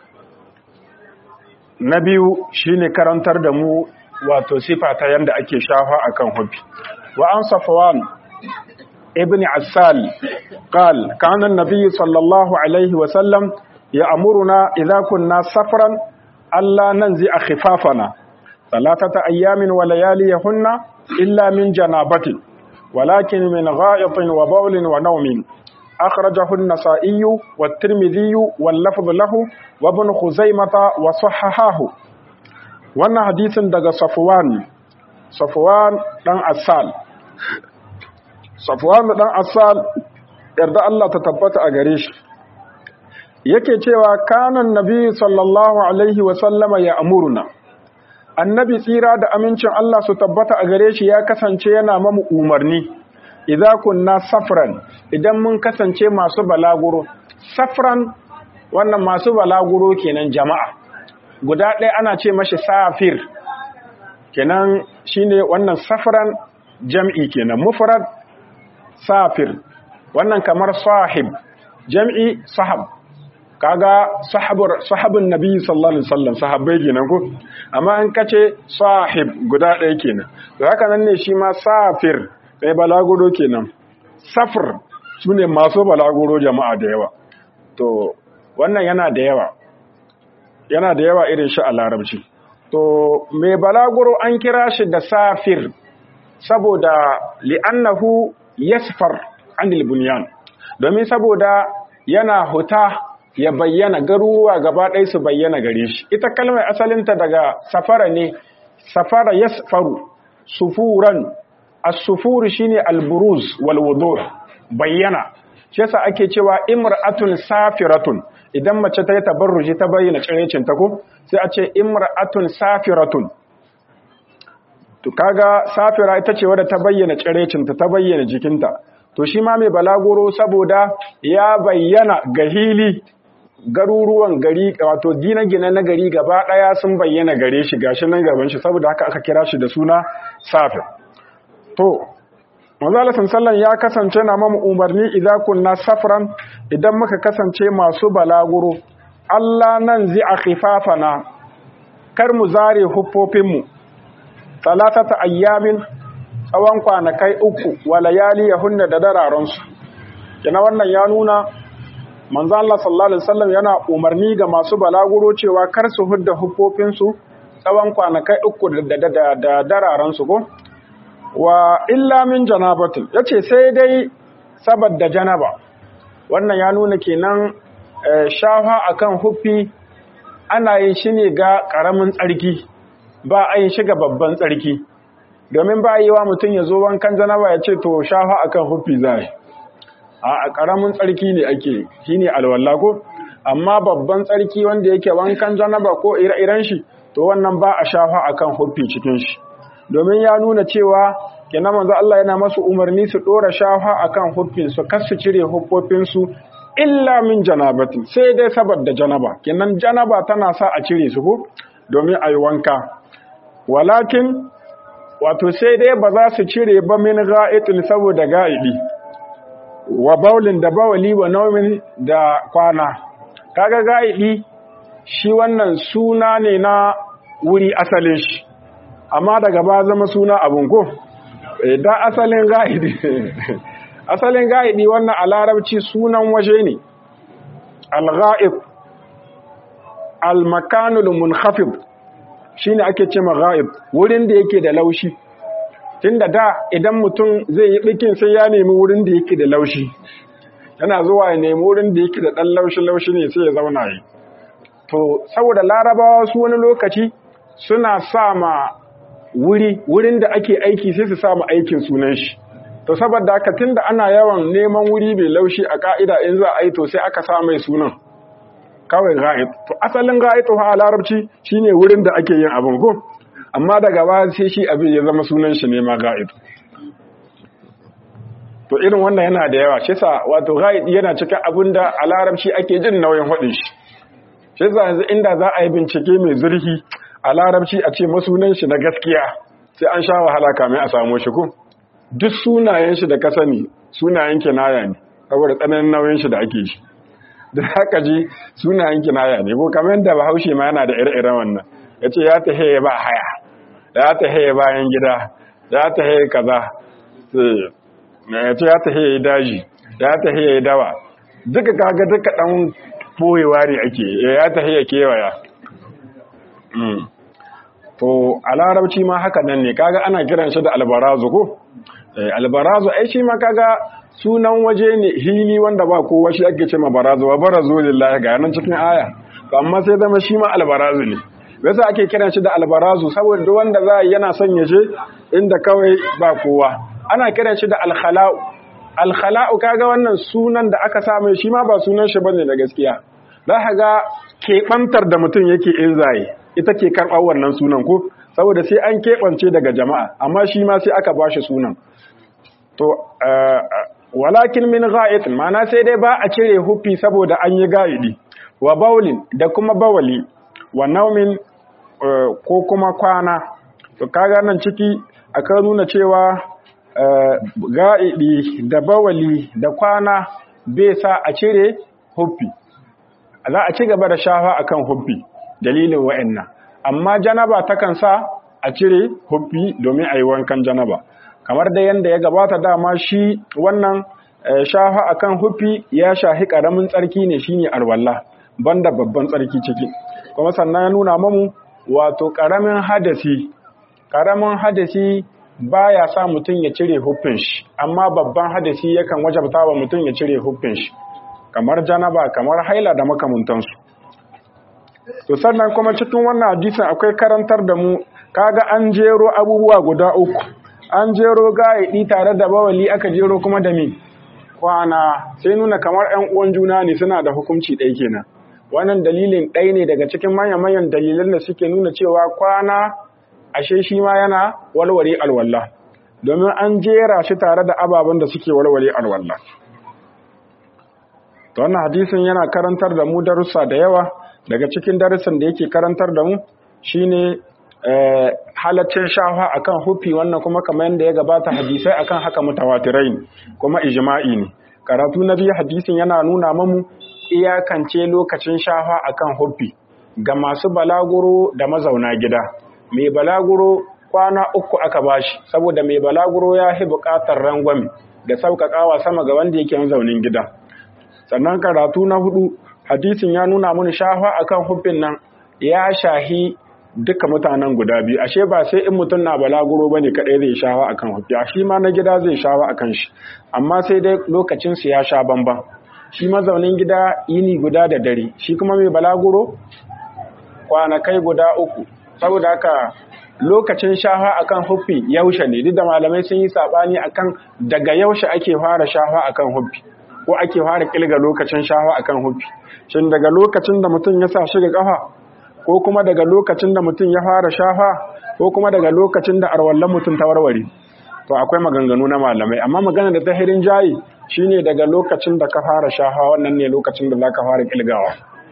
na biyu shine karantar da mu wato sifa ta yanda ake shafa akan hufi wa an safwan ibn asal qal kana an-nabiy sallallahu alaihi wa sallam ya'muruna idza kunna safran alla nanzi khifafana thalathata ayamin wa layaliyahunna illa min janabatin ولكن من غائط وبول ونوم أخرجه النسائي والترمذي واللفظ له وابن خزيمة وصححاه wannan hadisin daga Safwan Safwan dan Asal Safwan dan Asal yarda Allah ta tabbata a gare shi yake cewa kanan nabi sallallahu alaihi wa sallama ya amuruna annabi tsira da amincin Allah su tabbata a gare shi ya kasance yana mamu umarni idza kunna safran idan mun kasance masu balaguro safran wannan masu balaguro kenan jama'a guda ɗaya ana ce mashi safir kenan shine wannan safran jam'i kenan mufrad safir wannan kamar sahib jam'i sahab kaga sahabur sahabun nabi sallallahu alaihi wasallam sahabbai kenan ko amma an kace sahib guda ɗaya kenan to haka nan ne shi ma safir sai balaguro kenan safr sune masu balaguro jama'a da yawa to wannan yana da yawa yana da yawa irin shi a larabci to mai balaguro an kira shi da safir saboda li'annahu yasfar anil bunyan domin saboda yana huta ya bayyana garuruwa gaba ɗaya su bayyana gare shi ita kalmar asalinta daga safara ne safara yasfaru sufuran as-sufur shine al-buruz wal wudur bayyana shi yasa ake cewa imra'atun safiratun idan mace ta yi tabarruji ta bayyana tsirecin ta ko sai a ce imra'atun safiratun to kaga safira ita ce wadda ta bayyana tsirecin ta ta bayyana jikinta to shi ma mai balaguro saboda ya bayyana ga hili garuruwan gari wato gine-gine na gari gaba daya sun bayyana gare shi gashi nan gaban shi saboda haka aka kira shi da suna safir to manzo sallan ya kasance na mamu umarni idza kunna safran idan muka kasance masu balaguro Allah nan zai a khifafana kar mu zare huffofin mu talatata ayyamin tsawon kwanakai uku wa layali yahunna da dararan su kina wannan ya nuna manzo Allah sallallahu alaihi wasallam yana umarni ga masu balaguro cewa kar su hudda huffofin su tsawon kwanakai uku da da dararan su ko wa illa min janabatin yace sai dai saboda janaba wannan ya nuna kenan shafa akan huffi ana yin shi ne ga karamin tsarki ba a yin shi ga babban tsarki domin ba yi wa mutum ya zo wankan janaba ya ce to shafa akan huffi zai a karamin tsarki ne ake shine alwala ko amma babban tsarki wanda yake wankan janaba ko ire-iren shi to wannan ba a shafa akan huffi cikin shi domin ya nuna cewa kenan manzo Allah yana masu umarni su dora shafa akan huffin su kar su cire huffofin su illa min janabatin sai dai saboda janaba kenan janaba tana sa a cire su ko domin ayi wanka walakin wato sai dai ba za su cire ba min ga'itin saboda ga'idi wa baulin da bawali wa naumin da kwana kaga ga'idi shi wannan suna ne na wuri asalin shi amma daga ba zama suna abun ko da asalin ga'idi asalin ga'idi wannan a larabci sunan waje ne al-ga'ib al-makanul munkhafid shine ake cewa ga'ib wurin da yake da laushi tunda da idan mutum zai yi bikin sai ya nemi wurin da yake da laushi yana zuwa ya nemi wurin da yake da dan laushi laushi ne sai ya zauna yi to saboda larabawa su wani lokaci suna sa ma wuri wurin da ake aiki sai su samu aikin sunan shi to saboda haka tunda ana yawan neman wuri mai laushi a ka'ida in za a yi to sai aka sa mai sunan kawai ga'id to asalin ga'id a larabci shine wurin da ake yin abin ko amma daga ba sai shi abin ya zama sunan shi ne ma ga'id to irin wannan yana da yawa shi sa wato ga'id yana cikin abin da a larabci ake jin nauyin faɗin shi shi sa yanzu inda za a yi bincike mai zurfi a larabci a ce masunan shi na gaskiya sai an sha wahala kamar a samu shi ko duk sunayen shi da ka sani sunayen kinaya ne saboda tsananin nauyin shi da ake shi da haka ji sunayen kinaya ne ko kamar yadda bahaushe ma yana da ire-iren wannan ya ce ya tahe ba haya ya tahe bayan gida ya tahe kaza ya ce ya tahe daji ya tahe dawa duka kaga duka dan boyewa ne ake ya tahe ya kewaya to a larabci ma haka nan ne kaga ana kiran shi da albarazu ko albarazu ai shi ma kaga sunan waje ne hili wanda ba kowa shi ake ce ma barazu wa barazu lillahi ga nan cikin aya to amma sai zama shi ma albarazu ne yasa ake kiran shi da albarazu saboda duk wanda za yana son ya je inda kawai ba kowa ana kiran shi da alkhala'u alkhala'u kaga wannan sunan da aka samu shi ma ba sunan shi bane da gaskiya za ka ga keɓantar da mutum yake in zaye ita ke karɓar wannan sunan ko saboda sai an keɓance daga jama'a amma shi ma sai aka ba shi sunan to walakin min ga'id ma'ana sai dai ba a cire huffi saboda an yi ga'idi wa baulin da kuma bawali wa naumin ko kuma kwana to kaga nan ciki aka nuna cewa ga'idi da bawali da kwana bai sa a cire huffi za a ci gaba da shafa akan huffi dalilin wa'annan amma janaba takan sa a cire huffi domin a yi wankan janaba kamar da yadda ya gabata dama shi wannan shafa akan huffi ya shahi karamin tsarki ne shine alwala banda babban tsarki ciki kuma sannan ya nuna mamu wato karamin hadasi karamin hadasi baya sa mutum ya cire huffin shi amma babban hadasi yakan wajabta wa mutum ya cire huffin shi kamar janaba kamar haila da makamantansu to sannan kuma cikin wannan hadisin akwai karantar da mu kaga an jero abubuwa guda uku an jero gaidi tare da bawali aka jero kuma da mi kwana sai nuna kamar 'yan uwan juna ne suna da hukunci ɗaya kenan wannan dalilin ɗaya ne daga cikin manyan-manyan dalilan da suke nuna cewa kwana ashe shi ma yana walware alwala domin an jera shi tare da ababen da suke walware alwala to wannan hadisin yana karantar da mu darussa da yawa daga cikin darussan da yake karantar da mu shine halaccin shafa akan hufi wannan kuma kamar yadda ya gabata hadisai akan haka mutawatirai kuma ijma'i ne karatu na biyu hadisin yana nuna mamu iyakance lokacin shafa akan hufi ga masu balaguro da mazauna gida mai balaguro kwana uku aka bashi saboda mai balaguro ya fi buƙatar rangwame da sauƙaƙawa sama ga wanda yake mazaunin gida sannan karatu na hudu hadisin ya nuna mun shafa akan hufin nan ya shahi duka mutanen guda biyu ashe ba sai in mutum na balaguro bane kadai zai shawa akan hufi shi ma na gida zai shawa akan shi amma sai dai lokacin su ya sha bamban shi mazaunin gida yini guda da dare shi kuma mai balaguro kwanakai guda uku saboda haka lokacin shafa akan hufi yaushe ne duk da malamai sun yi sabani akan daga yaushe ake fara shafa akan hufi ko ake fara kilga lokacin shafa akan hufi shin daga lokacin da mutum ya sa shi ga kafa ko kuma daga lokacin da mutum ya fara shafa ko kuma daga lokacin da arwallon mutum ta warware to akwai maganganu na malamai amma magana da ta hirin jayi shine daga lokacin da ka fara shafa wannan ne lokacin da zaka fara kilgawa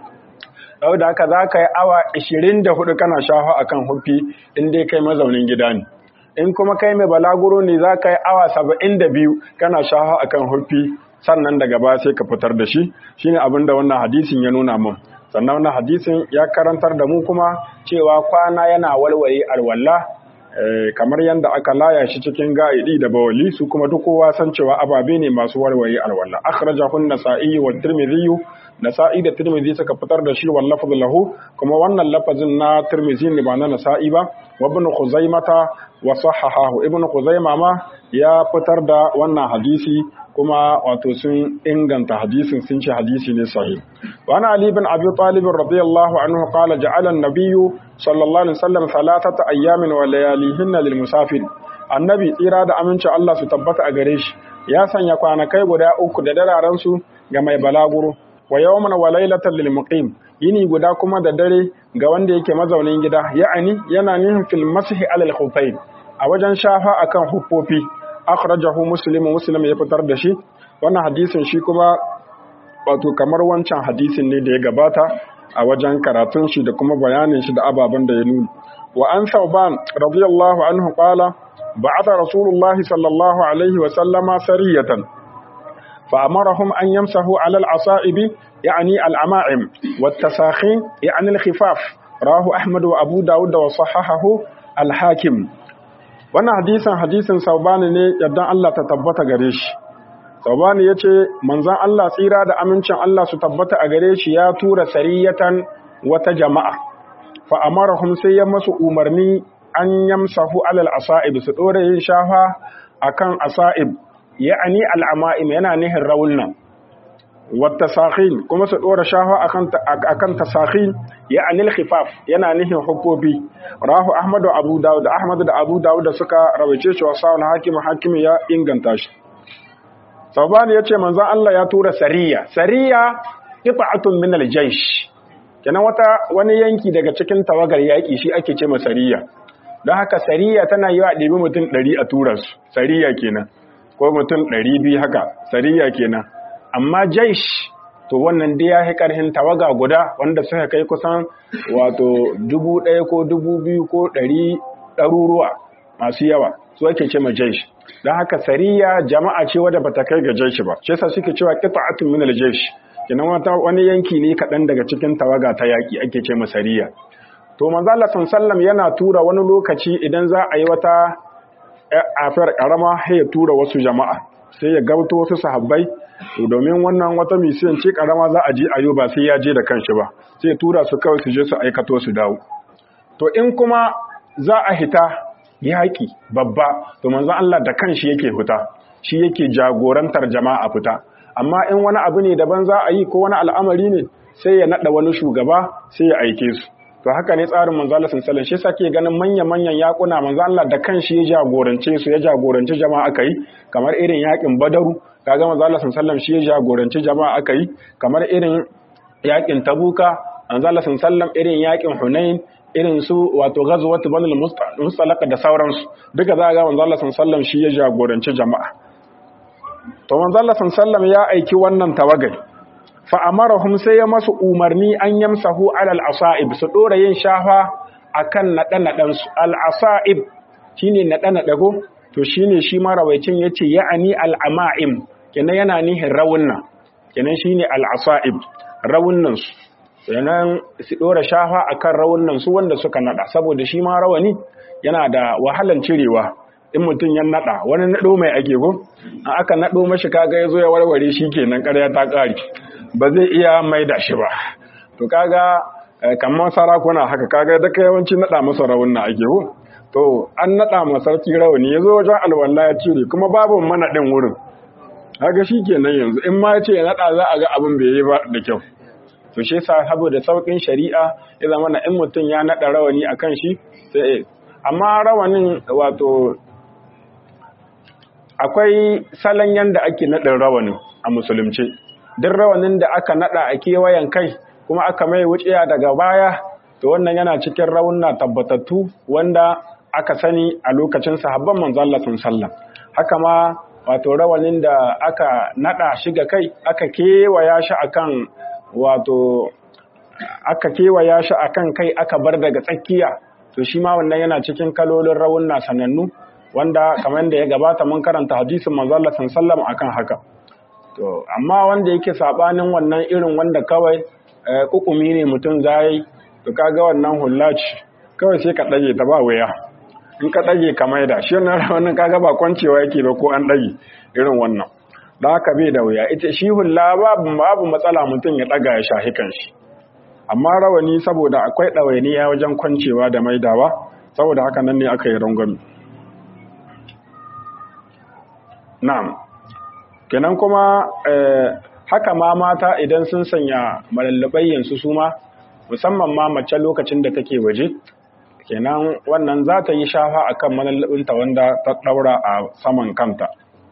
yau da haka zaka yi awa 24 kana shafa akan hufi in dai kai mazaunin gida ne in kuma kai mai balaguro ne zaka yi awa 72 kana shafa akan hufi sannan daga baya sai ka fitar da shi shine abin da wannan hadisin ya nuna mun sannan wannan hadisin ya karantar da mu kuma cewa kwana yana walwale alwala kamar yadda aka laya shi cikin ga'idi da bawali su kuma duk kowa san cewa ababe ne masu walwale alwala akhrajahu an-nasa'i wa tirmidhi nasa'i da tirmidhi suka fitar da shi wal lafz lahu kuma wannan lafazin na tirmidhi ne ba na nasa'i ba wa ibn khuzaimata wa sahahahu ibn khuzaima ma ya fitar da wannan hadisi kuma wato sun inganta hadisin sun ce hadisi ne sahih wa ana ali bin abi talib radiyallahu anhu qala ja'ala an-nabiy sallallahu alaihi wasallam thalathata ayyamin wa layalihinna lil musafir annabi tsira da aminci Allah su tabbata a gare shi ya sanya kwanakai guda uku da dararen su ga mai balaguro wa yawman wa laylatan lil muqim yini guda kuma da dare ga wanda yake mazaunin gida ya'ani yana nihin fil masih alal khuffain a wajen shafa akan huffofi akhrajahu muslim muslim ya fitar da shi wannan hadisin shi kuma wato kamar wancan hadisin ne da ya gabata a wajen karatun shi da kuma bayanin shi da ababen da ya nuna wa an sauban radiyallahu anhu qala ba'atha rasulullah sallallahu alaihi wa sallama sariyatan fa amarahum an yamsahu ala al-asa'ib yani al-ama'im wat tasakhin yani al-khifaf rawahu ahmad wa abu daud wa sahahahu al-hakim wannan hadisin hadisin saubani ne yadda Allah ta tabbata gare shi saubani ya ce manzan Allah tsira da amincin Allah su tabbata a gare shi ya tura sariyatan wata jama'a fa'amarahum sai ya masu umarni an yamsahu alal asa'ib su ɗora yin shafa akan asa'ib ya'ani al'ama'im yana nihin raunna wata sakhin kuma su ɗora shafa akan tasakhin ya anil khifaf yana nihin hukofi rahu ahmadu abu dawud ahmadu da abu dawud da suka rawace shi wa sa'un hakim hakim ya inganta shi sabani yace manzon Allah ya tura sariya sariya qita'atun min al-jaysh kenan wata wani yanki daga cikin tawagar yaki shi ake ce sariya don haka sariya tana yi wa ɗebi mutum ɗari a tura su sariya kenan ko mutum ɗari biyu haka sariya kenan amma jaish to wannan dai ya fi ƙarfin tawaga guda wanda suka kai kusan wato dubu ɗaya ko dubu biyu ko ɗari ɗaruruwa masu yawa su ake ce ma jaish don haka sariya jama'a ce wadda bata kai ga jaish ba shi yasa suke cewa qita'atun min al-jaish kenan wata wani yanki ne kaɗan daga cikin tawaga ta yaƙi ake ce ma sariya to manzo Allah sallam yana tura wani lokaci idan za a yi wata afiyar karama sai ya tura wasu jama'a sai ya gabto wasu sahabbai to domin wannan wata misiyan ce karama za a je ayo ba sai ya je da kanshi ba sai ya tura su kawai su je su aikato su dawo to in kuma za a hita yaƙi babba to manzon Allah da kanshi yake fita shi yake jagorantar jama'a fita amma in wani abu ne daban za a yi ko wani al'amari ne sai ya nada wani shugaba sai ya aike su to haka ne tsarin manzo Allah sallallahu alaihi wasallam shi ganin manyan manyan yakuna manzo Allah da kanshi ya jagorance su ya jagoranci jama'a aka yi kamar irin yakin Badaru kaga manzo Allah sallallahu alaihi wasallam shi ya jagoranci jama'a aka yi kamar irin yakin Tabuka manzo Allah sallallahu alaihi wasallam irin yakin Hunain irin su wato ghazwat banul mustalaq da sauransu duka za ga manzo Allah sallallahu alaihi wasallam shi ya jagoranci jama'a to manzo Allah sallallahu alaihi wasallam ya aiki wannan tawagai fa'amarahum sai ya masu umarni an yamsahu alal asa'ib su ɗora yin shafa a kan naɗe-naɗensu. Al'asa'ib shi ne naɗe-naɗe ko? To shi ne shi marawaicin ya ce ya'ani al'ama'im, kenan yana nihin rawunna, kenan shi ne al'asa'ib, rawunnansu. Kenan su ɗora shafa a kan rawunnansu wanda suka naɗa, saboda shi ma rawani yana da wahalan cirewa. in mutum ya naɗa wani naɗo mai ake ko aka naɗo mashi kaga ya zo ya warware shi kenan ƙarya ta ƙari ba zai iya mai da shi ba to kaga kamar sarakuna haka kaga da yawanci nada masa rawunna ake ko to an nada masa sarki rawani yazo wajen alwala ya cire kuma babu manadin wurin kaga shikenan yanzu in ma yace ya nada za a ga abin bai yi ba da kyau to shi yasa saboda saukin shari'a ya zama na in mutum ya nada rawani akan shi sai amma rawanin wato akwai salon yanda ake nadin rawanin a musulunci duk rawanin da aka nada a kewayen kai kuma aka mai wuciya daga baya to wannan yana cikin raunna tabbatattu wanda aka sani a lokacin sahabban manzo Allah sallam haka ma wato rawanin da aka nada shi ga kai aka kewaya shi akan wato aka kewaya shi akan kai aka bar daga tsakiya to shi ma wannan yana cikin kalolin raunna sanannu wanda kamar da ya gabata mun karanta hadisin manzo Allah sallam akan haka to amma wanda yake sabanin wannan irin wanda kawai kukumi ne mutum zai to kaga wannan hullaci kawai sai ka dage ta ba waya in ka dage ka maida shi wannan wannan kaga ba kwancewa yake ba ko an dage irin wannan da haka bai da wuya ita shi hulla babu babu matsala mutum ya daga ya shahi kanshi amma rawani saboda akwai ɗawainiya wajen kwancewa da maidawa saboda haka nan ne aka yi rangwami na'am kenan kuma haka ma mata idan sun sanya malallabayyansu su ma musamman ma mace lokacin da take waje kenan wannan za ta yi shafa akan malallabinta wanda ta daura a saman kanta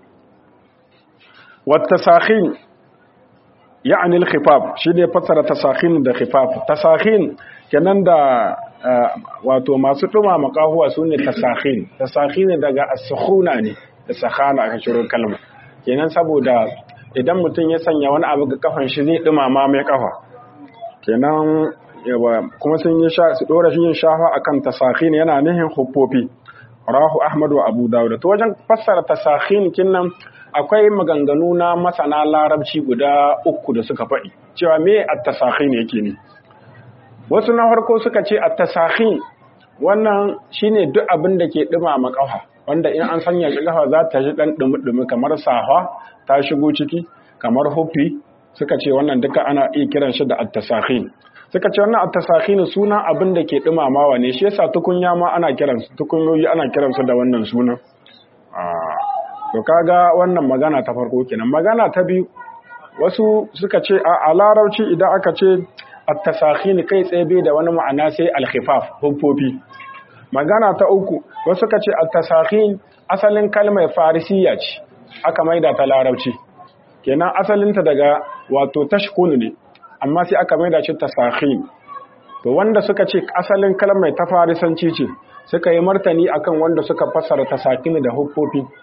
wata sahin ya'ani al-khifaf shine fassara tasakhin da khifaf tasakhin kenan da wato masu duma makahuwa sune tasakhin tasakhin daga as-sukhuna ne da sakhana aka shiro kalma kenan saboda idan mutum ya sanya wani abu ga kafan shi zai dumama mai kafa kenan kuma sun yi sha su dora shi yin shafa akan tasakhin yana nihin huffofi rahu ahmad wa abu dawud to wajen fassara tasakhin kinnan akwai maganganu na masana larabci guda uku da suka faɗi cewa me at-tasakhin yake ne wasu na farko suka ce at-tasakhin wannan shine duk abin da ke dumama kafa wanda in an sanya shi kafa za ta ji dan dumi-dumi kamar safa ta shigo ciki kamar hufi suka ce wannan duka ana iya kiran shi da at-tasakhin suka ce wannan at-tasakhin suna abin da ke dumamawa ne shi yasa tukunya ma ana kiran su tukunyoyi ana kiran su da wannan sunan to kaga wannan magana ta farko kenan magana ta biyu wasu suka ce a larabci idan aka ce at-tasakhin kai tsaye bai da wani ma'ana sai al-khifaf huffofi magana ta uku wasu suka ce at-tasakhin asalin kalmar farisiya ce aka maida ta larabci kenan asalinta daga wato tashkun ne amma sai aka maida shi tasakhin to wanda suka ce asalin kalmar ta farisanci ce suka yi martani akan wanda suka fassara tasakin da huffofi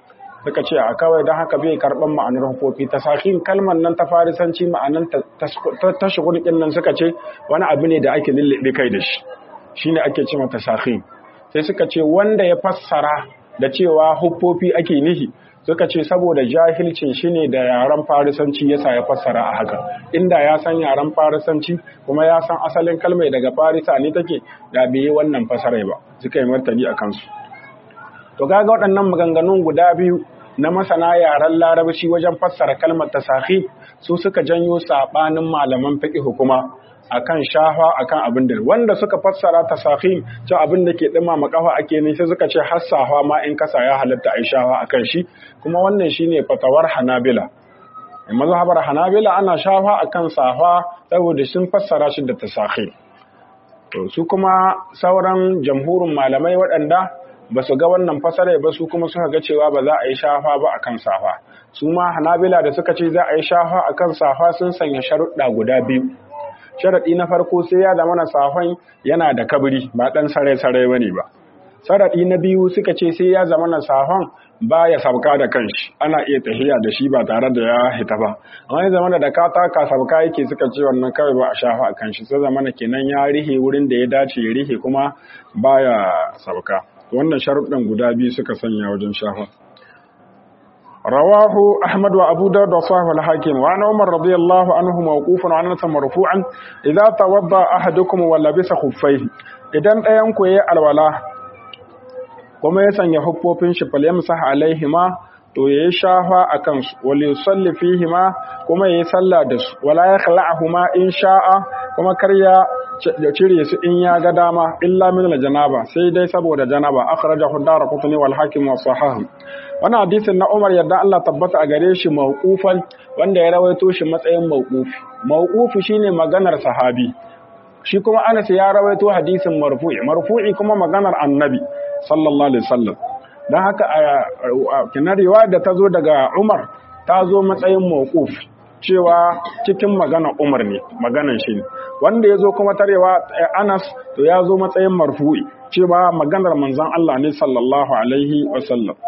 suka ce a kawai don haka bai karɓar ma'anar hufofi ta sakin kalmar nan ta farisanci ma'anar ta shigurkin nan suka ce wani abu ne da ake lullube kai da shi shi ne ake ce mata sakin sai suka ce wanda ya fassara da cewa hufofi ake nihi suka ce saboda jahilcin shi ne da yaren farisanci yasa ya fassara a haka inda ya san yaren farisanci kuma ya san asalin kalmai daga farisa ne take da bai yi wannan fasarai ba suka yi martani a kansu to kaga waɗannan maganganun guda biyu na masana yaren larabci wajen fassara kalmar tasahi su suka janyo sabanin malaman fiqh kuma akan shafa akan abin da wanda suka fassara tasahi to abin da ke dima makafa ake ne sai suka ce hassafa ma in kasa ya halatta ai shafa akan shi kuma wannan shine fatawar Hanabila mazhabar Hanabila ana shafa akan safa saboda sun fassara shi da tasahi to su kuma sauran jamhurin malamai waɗanda ba su ga wannan fasara ba su kuma suka ga cewa ba za a yi shafa ba akan safa su ma hanabila da suka ce za a yi shafa akan safa sun sanya sharuɗa guda biyu sharaɗi na farko sai ya zama na safan yana da kabiri ba ɗan sarai-sarai ba ne ba sharaɗi na biyu suka ce sai ya zama na safan ba ya sabka da kanshi ana iya tahiya da shi ba tare da ya hita ba amma ya zama da ka taka sabka yake suka ce wannan kawai ba a shafa a kanshi sai zama na kenan ya rihe wurin da ya dace ya rihe kuma baya sabka wannan sharuɗin guda biyu suka sanya wajen shafa rawahu ahmad wa abu dawud wa sahih al-hakim wa an umar radiyallahu anhu mawqufan wa anas marfu'an idza tawadda ahadukum wa labisa khuffaihi idan ɗayan ku yayi alwala kuma ya sanya huffofin shi falyamsah alaihima to yayi shafa akan su wal yusalli fihima kuma yayi sallah da su wala yakhla'ahuma in sha'a kuma kar ya cire su in ya ga dama illa min janaba sai dai saboda janaba akhrajahu darqutni wal hakim wa sahih wannan hadisin na Umar yadda Allah tabbata a gare shi mauqufan wanda ya rawaito shi matsayin mauqufi mauqufi shine maganar sahabi shi kuma Anas ya rawaito hadisin marfu'i marfu'i kuma maganar annabi sallallahu alaihi wasallam dan haka kinar riwaya da ta zo daga Umar ta zo matsayin mauquf cewa cikin magana Umar ne maganan shi ne wanda ya zo kuma tarewa Anas to ya zo matsayin marfu'i cewa maganar manzon Allah ne sallallahu alaihi wasallam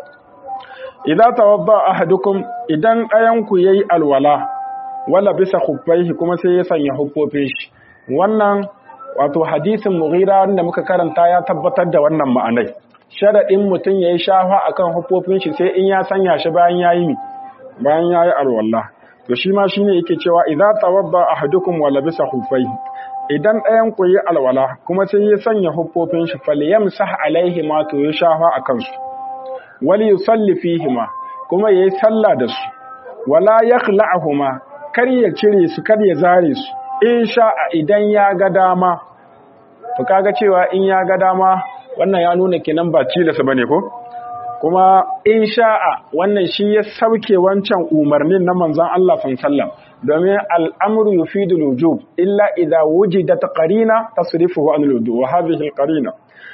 idan tawadda ahadukum idan ɗayan ku yayi alwala wala bisa khuffaihi kuma sai ya sanya huffofin shi wannan wato hadisin Mughira wanda muka karanta ya tabbatar da wannan ma'anai sharadin mutum yayi shafa akan huffofin shi sai in ya sanya shi bayan yayi bayan yayi alwala to shi ma shine yake cewa idza tawadda ahadukum wa labisa khuffaihi idan ɗayan ku yi alwala kuma sai ya sanya huffofin shi falyamsah alaihi ma to ya shafa akan su wal yusalli fihi ma kuma yayi sallah da su wala yakhla'uhuma kar ya cire su kar ya zare su in sha'a idan ya ga dama to kaga cewa in ya ga dama wannan ya nuna kenan ba tilasa bane ko kuma in sha'a wannan shi ya sauke wancan umarnin na manzon Allah sallallahu domin al'amru yufidul wujub illa idza wujidat qarina tasrifuhu an al-wudu wa hadhihi al-qarina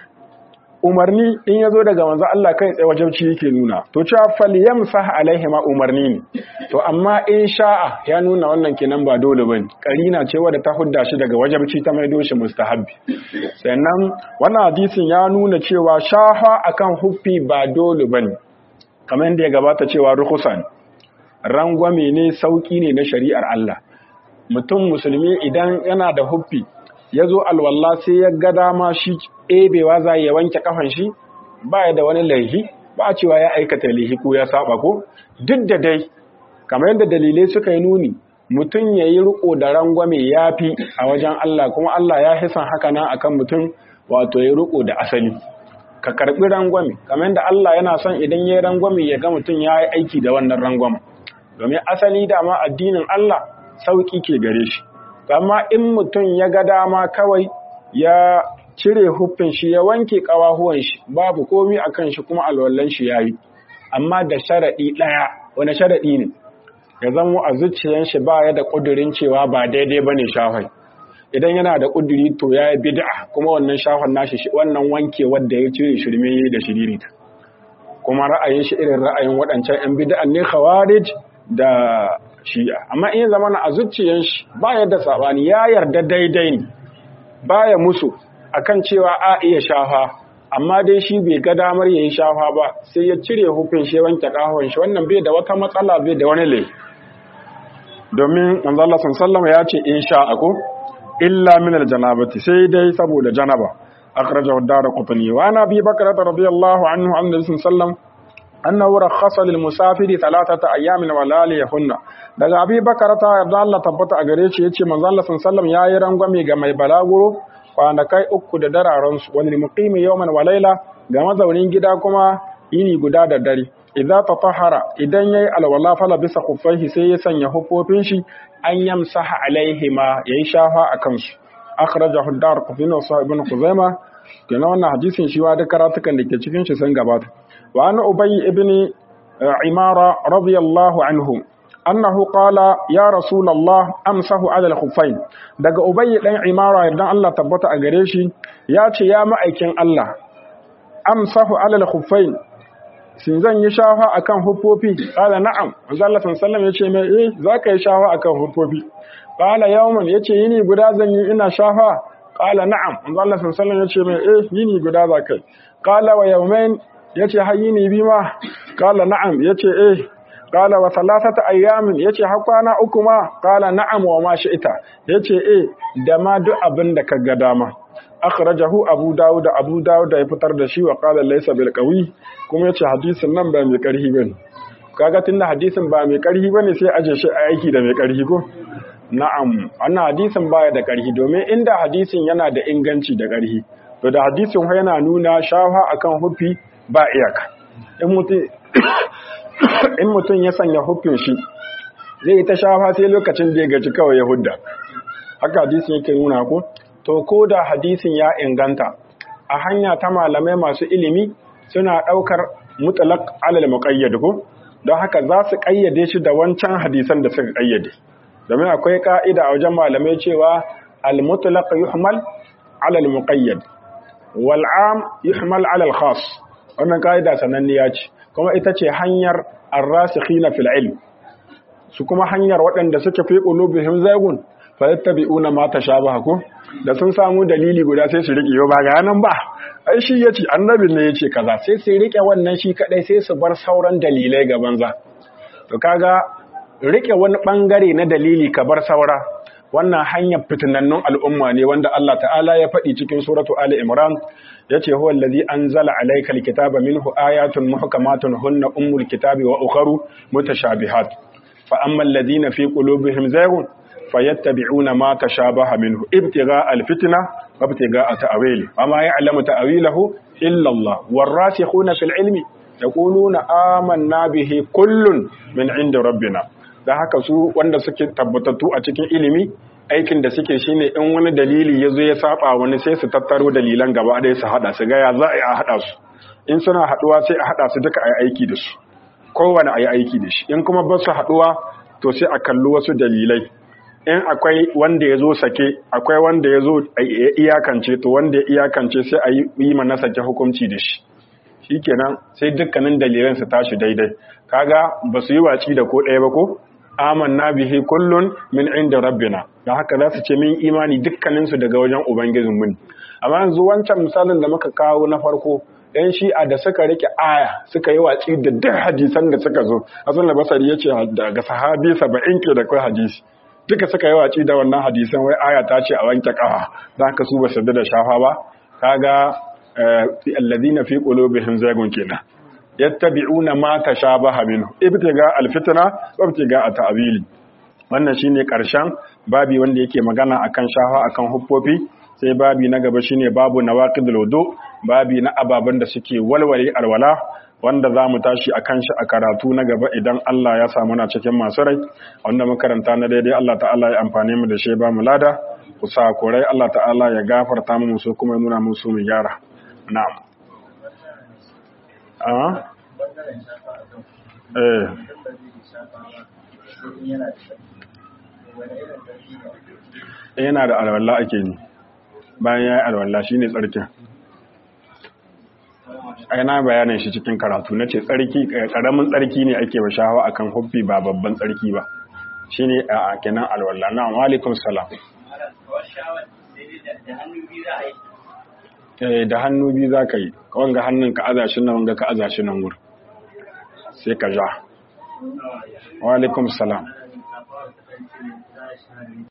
umarni in yazo daga manzon Allah kai tsaye wajibci yake nuna to cewa falyamsah alaihi ma umarni ne to amma in sha'a ya nuna wannan kenan ba dole bane qarina ce wadda ta hudda shi daga wajibci ta maido shi mustahabbi sannan wannan hadisin ya nuna cewa shaha akan huffi ba dole bane kamar yadda ya gabata cewa rukhsan rangwame ne sauki ne na shari'ar Allah mutum musulmi idan yana da huffi ya zo alwalla sai ya ga dama shi ɗebewa za ya wanke kafan shi ba ya da wani laihi ba a cewa ya aikata laihi ko ya saba ko duk da dai kamar yadda dalilai suka yi nuni mutum ya yi riko da rangwame ya fi a wajen Allah kuma Allah ya hisan haka nan akan mutum wato ya riko da asali ka karbi rangwame kamar yadda Allah yana son idan ya yi rangwame ya ga mutum ya yi aiki da wannan rangwame domin asali dama addinin Allah sauki ke gare shi amma in mutum ya ga dama kawai ya cire huffin shi ya wanke kawahuwan shi babu komi akan shi kuma alwallan shi yayi amma da sharadi daya wani sharadi ne ya zama a zuciyan shi ba ya da kudirin cewa ba daidai bane shafai idan yana da kuduri to ya yi bid'a kuma wannan shafan nashi wannan wanke wanda ya cire shirme da shiririta kuma ra'ayin shi irin ra'ayin waɗancan 'yan bid'an ne khawarij da shi'a amma in zama na a zuciyan shi ba yadda sabani ya yarda daidai ne baya musu akan cewa a iya shafa amma dai shi bai ga damar yayi shafa ba sai ya cire hufin shi wanke kahon shi wannan bai da wata matsala bai da wani laifi domin manzo Allah sallallahu ya ce in sha ako illa min aljanabati sai dai saboda janaba akhrajahu ad-darqutni wa ana bi bakr radiyallahu anhu an nabi sallallahu annahu rakhasa lil musafiri thalathata ayamin wa laliyahunna daga abi bakr ta yarda Allah tabbata a gare shi yace manzo Allah sallallahu yayi rangwame ga mai balaguro kwanakai uku da dararan su wani muqimi yawman wa layla ga mazaunin gida kuma yini guda da dare idza tatahara idan yayi alwala fala bisa kuffaihi sai ya sanya hufofin shi an yamsaha alaihima yayi shafa akan su akhrajahu ad-darqutni wa sahih ibn khuzaimah kenan wannan hadisin shi wa da karatukan da ke cikin shi sun gabata wa an ubay ibn imara radiyallahu anhu annahu qala ya rasulullah amsahu ala al-khuffain daga ubay dan imara idan Allah tabbata a gare shi ya ce ya ma'aikin Allah amsahu ala al-khuffain shin zan yi shafa akan huffofi qala na'am manzo Allah sallallahu yace mai eh zaka yi shafa akan huffofi qala yawman yace yini guda zan yi ina shafa qala na'am manzo Allah sallallahu yace mai eh yini guda zakai qala wa yawmain yace har yini bi ma qala na'am yace eh qala wa thalathata ayyamin yace har kwana uku ma qala na'am wa ma shi'ita yace eh da ma duk abin da kaga dama akhrajahu abu dawud abu dawud ya fitar da shi wa qala laysa bil qawi kuma yace hadisin nan ba mai karhi bane kaga tunda hadisin ba mai karhi bane sai aje shi a aiki da mai karhi ko na'am wannan hadisin baya da karhi domin inda hadisin yana da inganci da karhi to da hadisin yana nuna shafa akan hufi ba iyaka in mutum in mutum ya sanya hufin shi zai yi ta shafa sai lokacin da ya gaji kawai ya hudda haka hadisin yake nuna ko to ko da hadisin ya inganta a hanya ta malamai masu ilimi suna ɗaukar mutlaq alal muqayyad ko don haka za su ƙayyade shi da wancan hadisan da suka ƙayyade domin akwai ka'ida a wajen malamai cewa al mutlaq yuhmal alal muqayyad wal am yuhmal alal khas wannan ka'ida sananniya ce kuma ita ce hanyar ar-rasikhina fil ilm su kuma hanyar waɗanda suke fi qulubihim zaygun fa yattabi'una ma tashabaha ko da sun samu dalili guda sai su rike yau ba ga nan ba ai shi yace annabin ne yace kaza sai su rike wannan shi kadai sai su bar sauran dalilai ga banza to kaga rike wani bangare na dalili ka bar saura wannan hanyar fitinannun al'umma ne wanda Allah ta'ala ya faɗi cikin suratu Ali Imran yace huwa allazi anzala alaykal kitaba minhu ayatun muhkamatun hunna ummul kitabi wa ukharu mutashabihat fa amma alladhina fi qulubihim zaygun fayattabi'una ma tashabaha minhu ibtigha alfitna wa ibtigha ta'wili wama ya'lamu ta'wilahu illa Allah warasikhuna fil ilmi yaquluna amanna bihi kullun min 'inda rabbina da haka su wanda suke tabbatattu a cikin ilimi aikin da suke shine in wani dalili yazo ya saba wani sai su tattaro dalilan gaba ɗaya su hada su ga ya za a hada su in suna haduwa sai a hada su duka ayi aiki da su kowane ayi aiki da shi in kuma ba su haduwa to sai a kalli wasu dalilai in akwai wanda ya zo sake akwai wanda ya zo iyakance to wanda ya iyakance sai a yi mana sake hukunci da shi shi kenan sai dukkanin dalilan su tashi daidai kaga ba su yi waci da ko ɗaya ba ko amanna bihi kullun min inda rabbina don haka za su ce min imani dukkaninsu daga wajen ubangijin mun amma yanzu wancan misalin da muka kawo na farko yan shi'a da suka rike aya suka yi watsi da duk hadisan da suka zo hasan basari ya ce daga sahabi saba'in ke da kai hadisi duka suka yi waci da wannan hadisan wai aya ta ce a wanke kafa za ka su ba su da shafa ba kaga alladhina fi qulubihim zaygun kenan yattabi'una ma tashabaha minhu ibtiga alfitna wa ibtiga ta'wili wannan shine karshen babi wanda yake magana akan shafa akan huffofi sai babi na gaba shine babu nawaqidul wudu babi na ababan da suke walwale alwala wanda za mu tashi a kan shi a karatu na gaba idan Allah ya samu na cikin masu rai wanda makaranta na daidai Allah ta'ala ya amfani mu da shi ba mu lada ku sa korai Allah ta'ala ya gafarta mu su kuma nuna musu mu gyara na'am ah eh yana da alwala ake ni bayan ya yi alwala shine tsarkin ai na bayanin shi cikin karatu na ce tsarki karamin tsarki ne ake wa shahawa akan huffi ba babban tsarki ba shine a kenan alwala na wa alaikum salam da hannu biyu za ka yi wanga hannun ka aza shi nan wanga ka aza shi nan wurin sai ka ja wa alaikum salam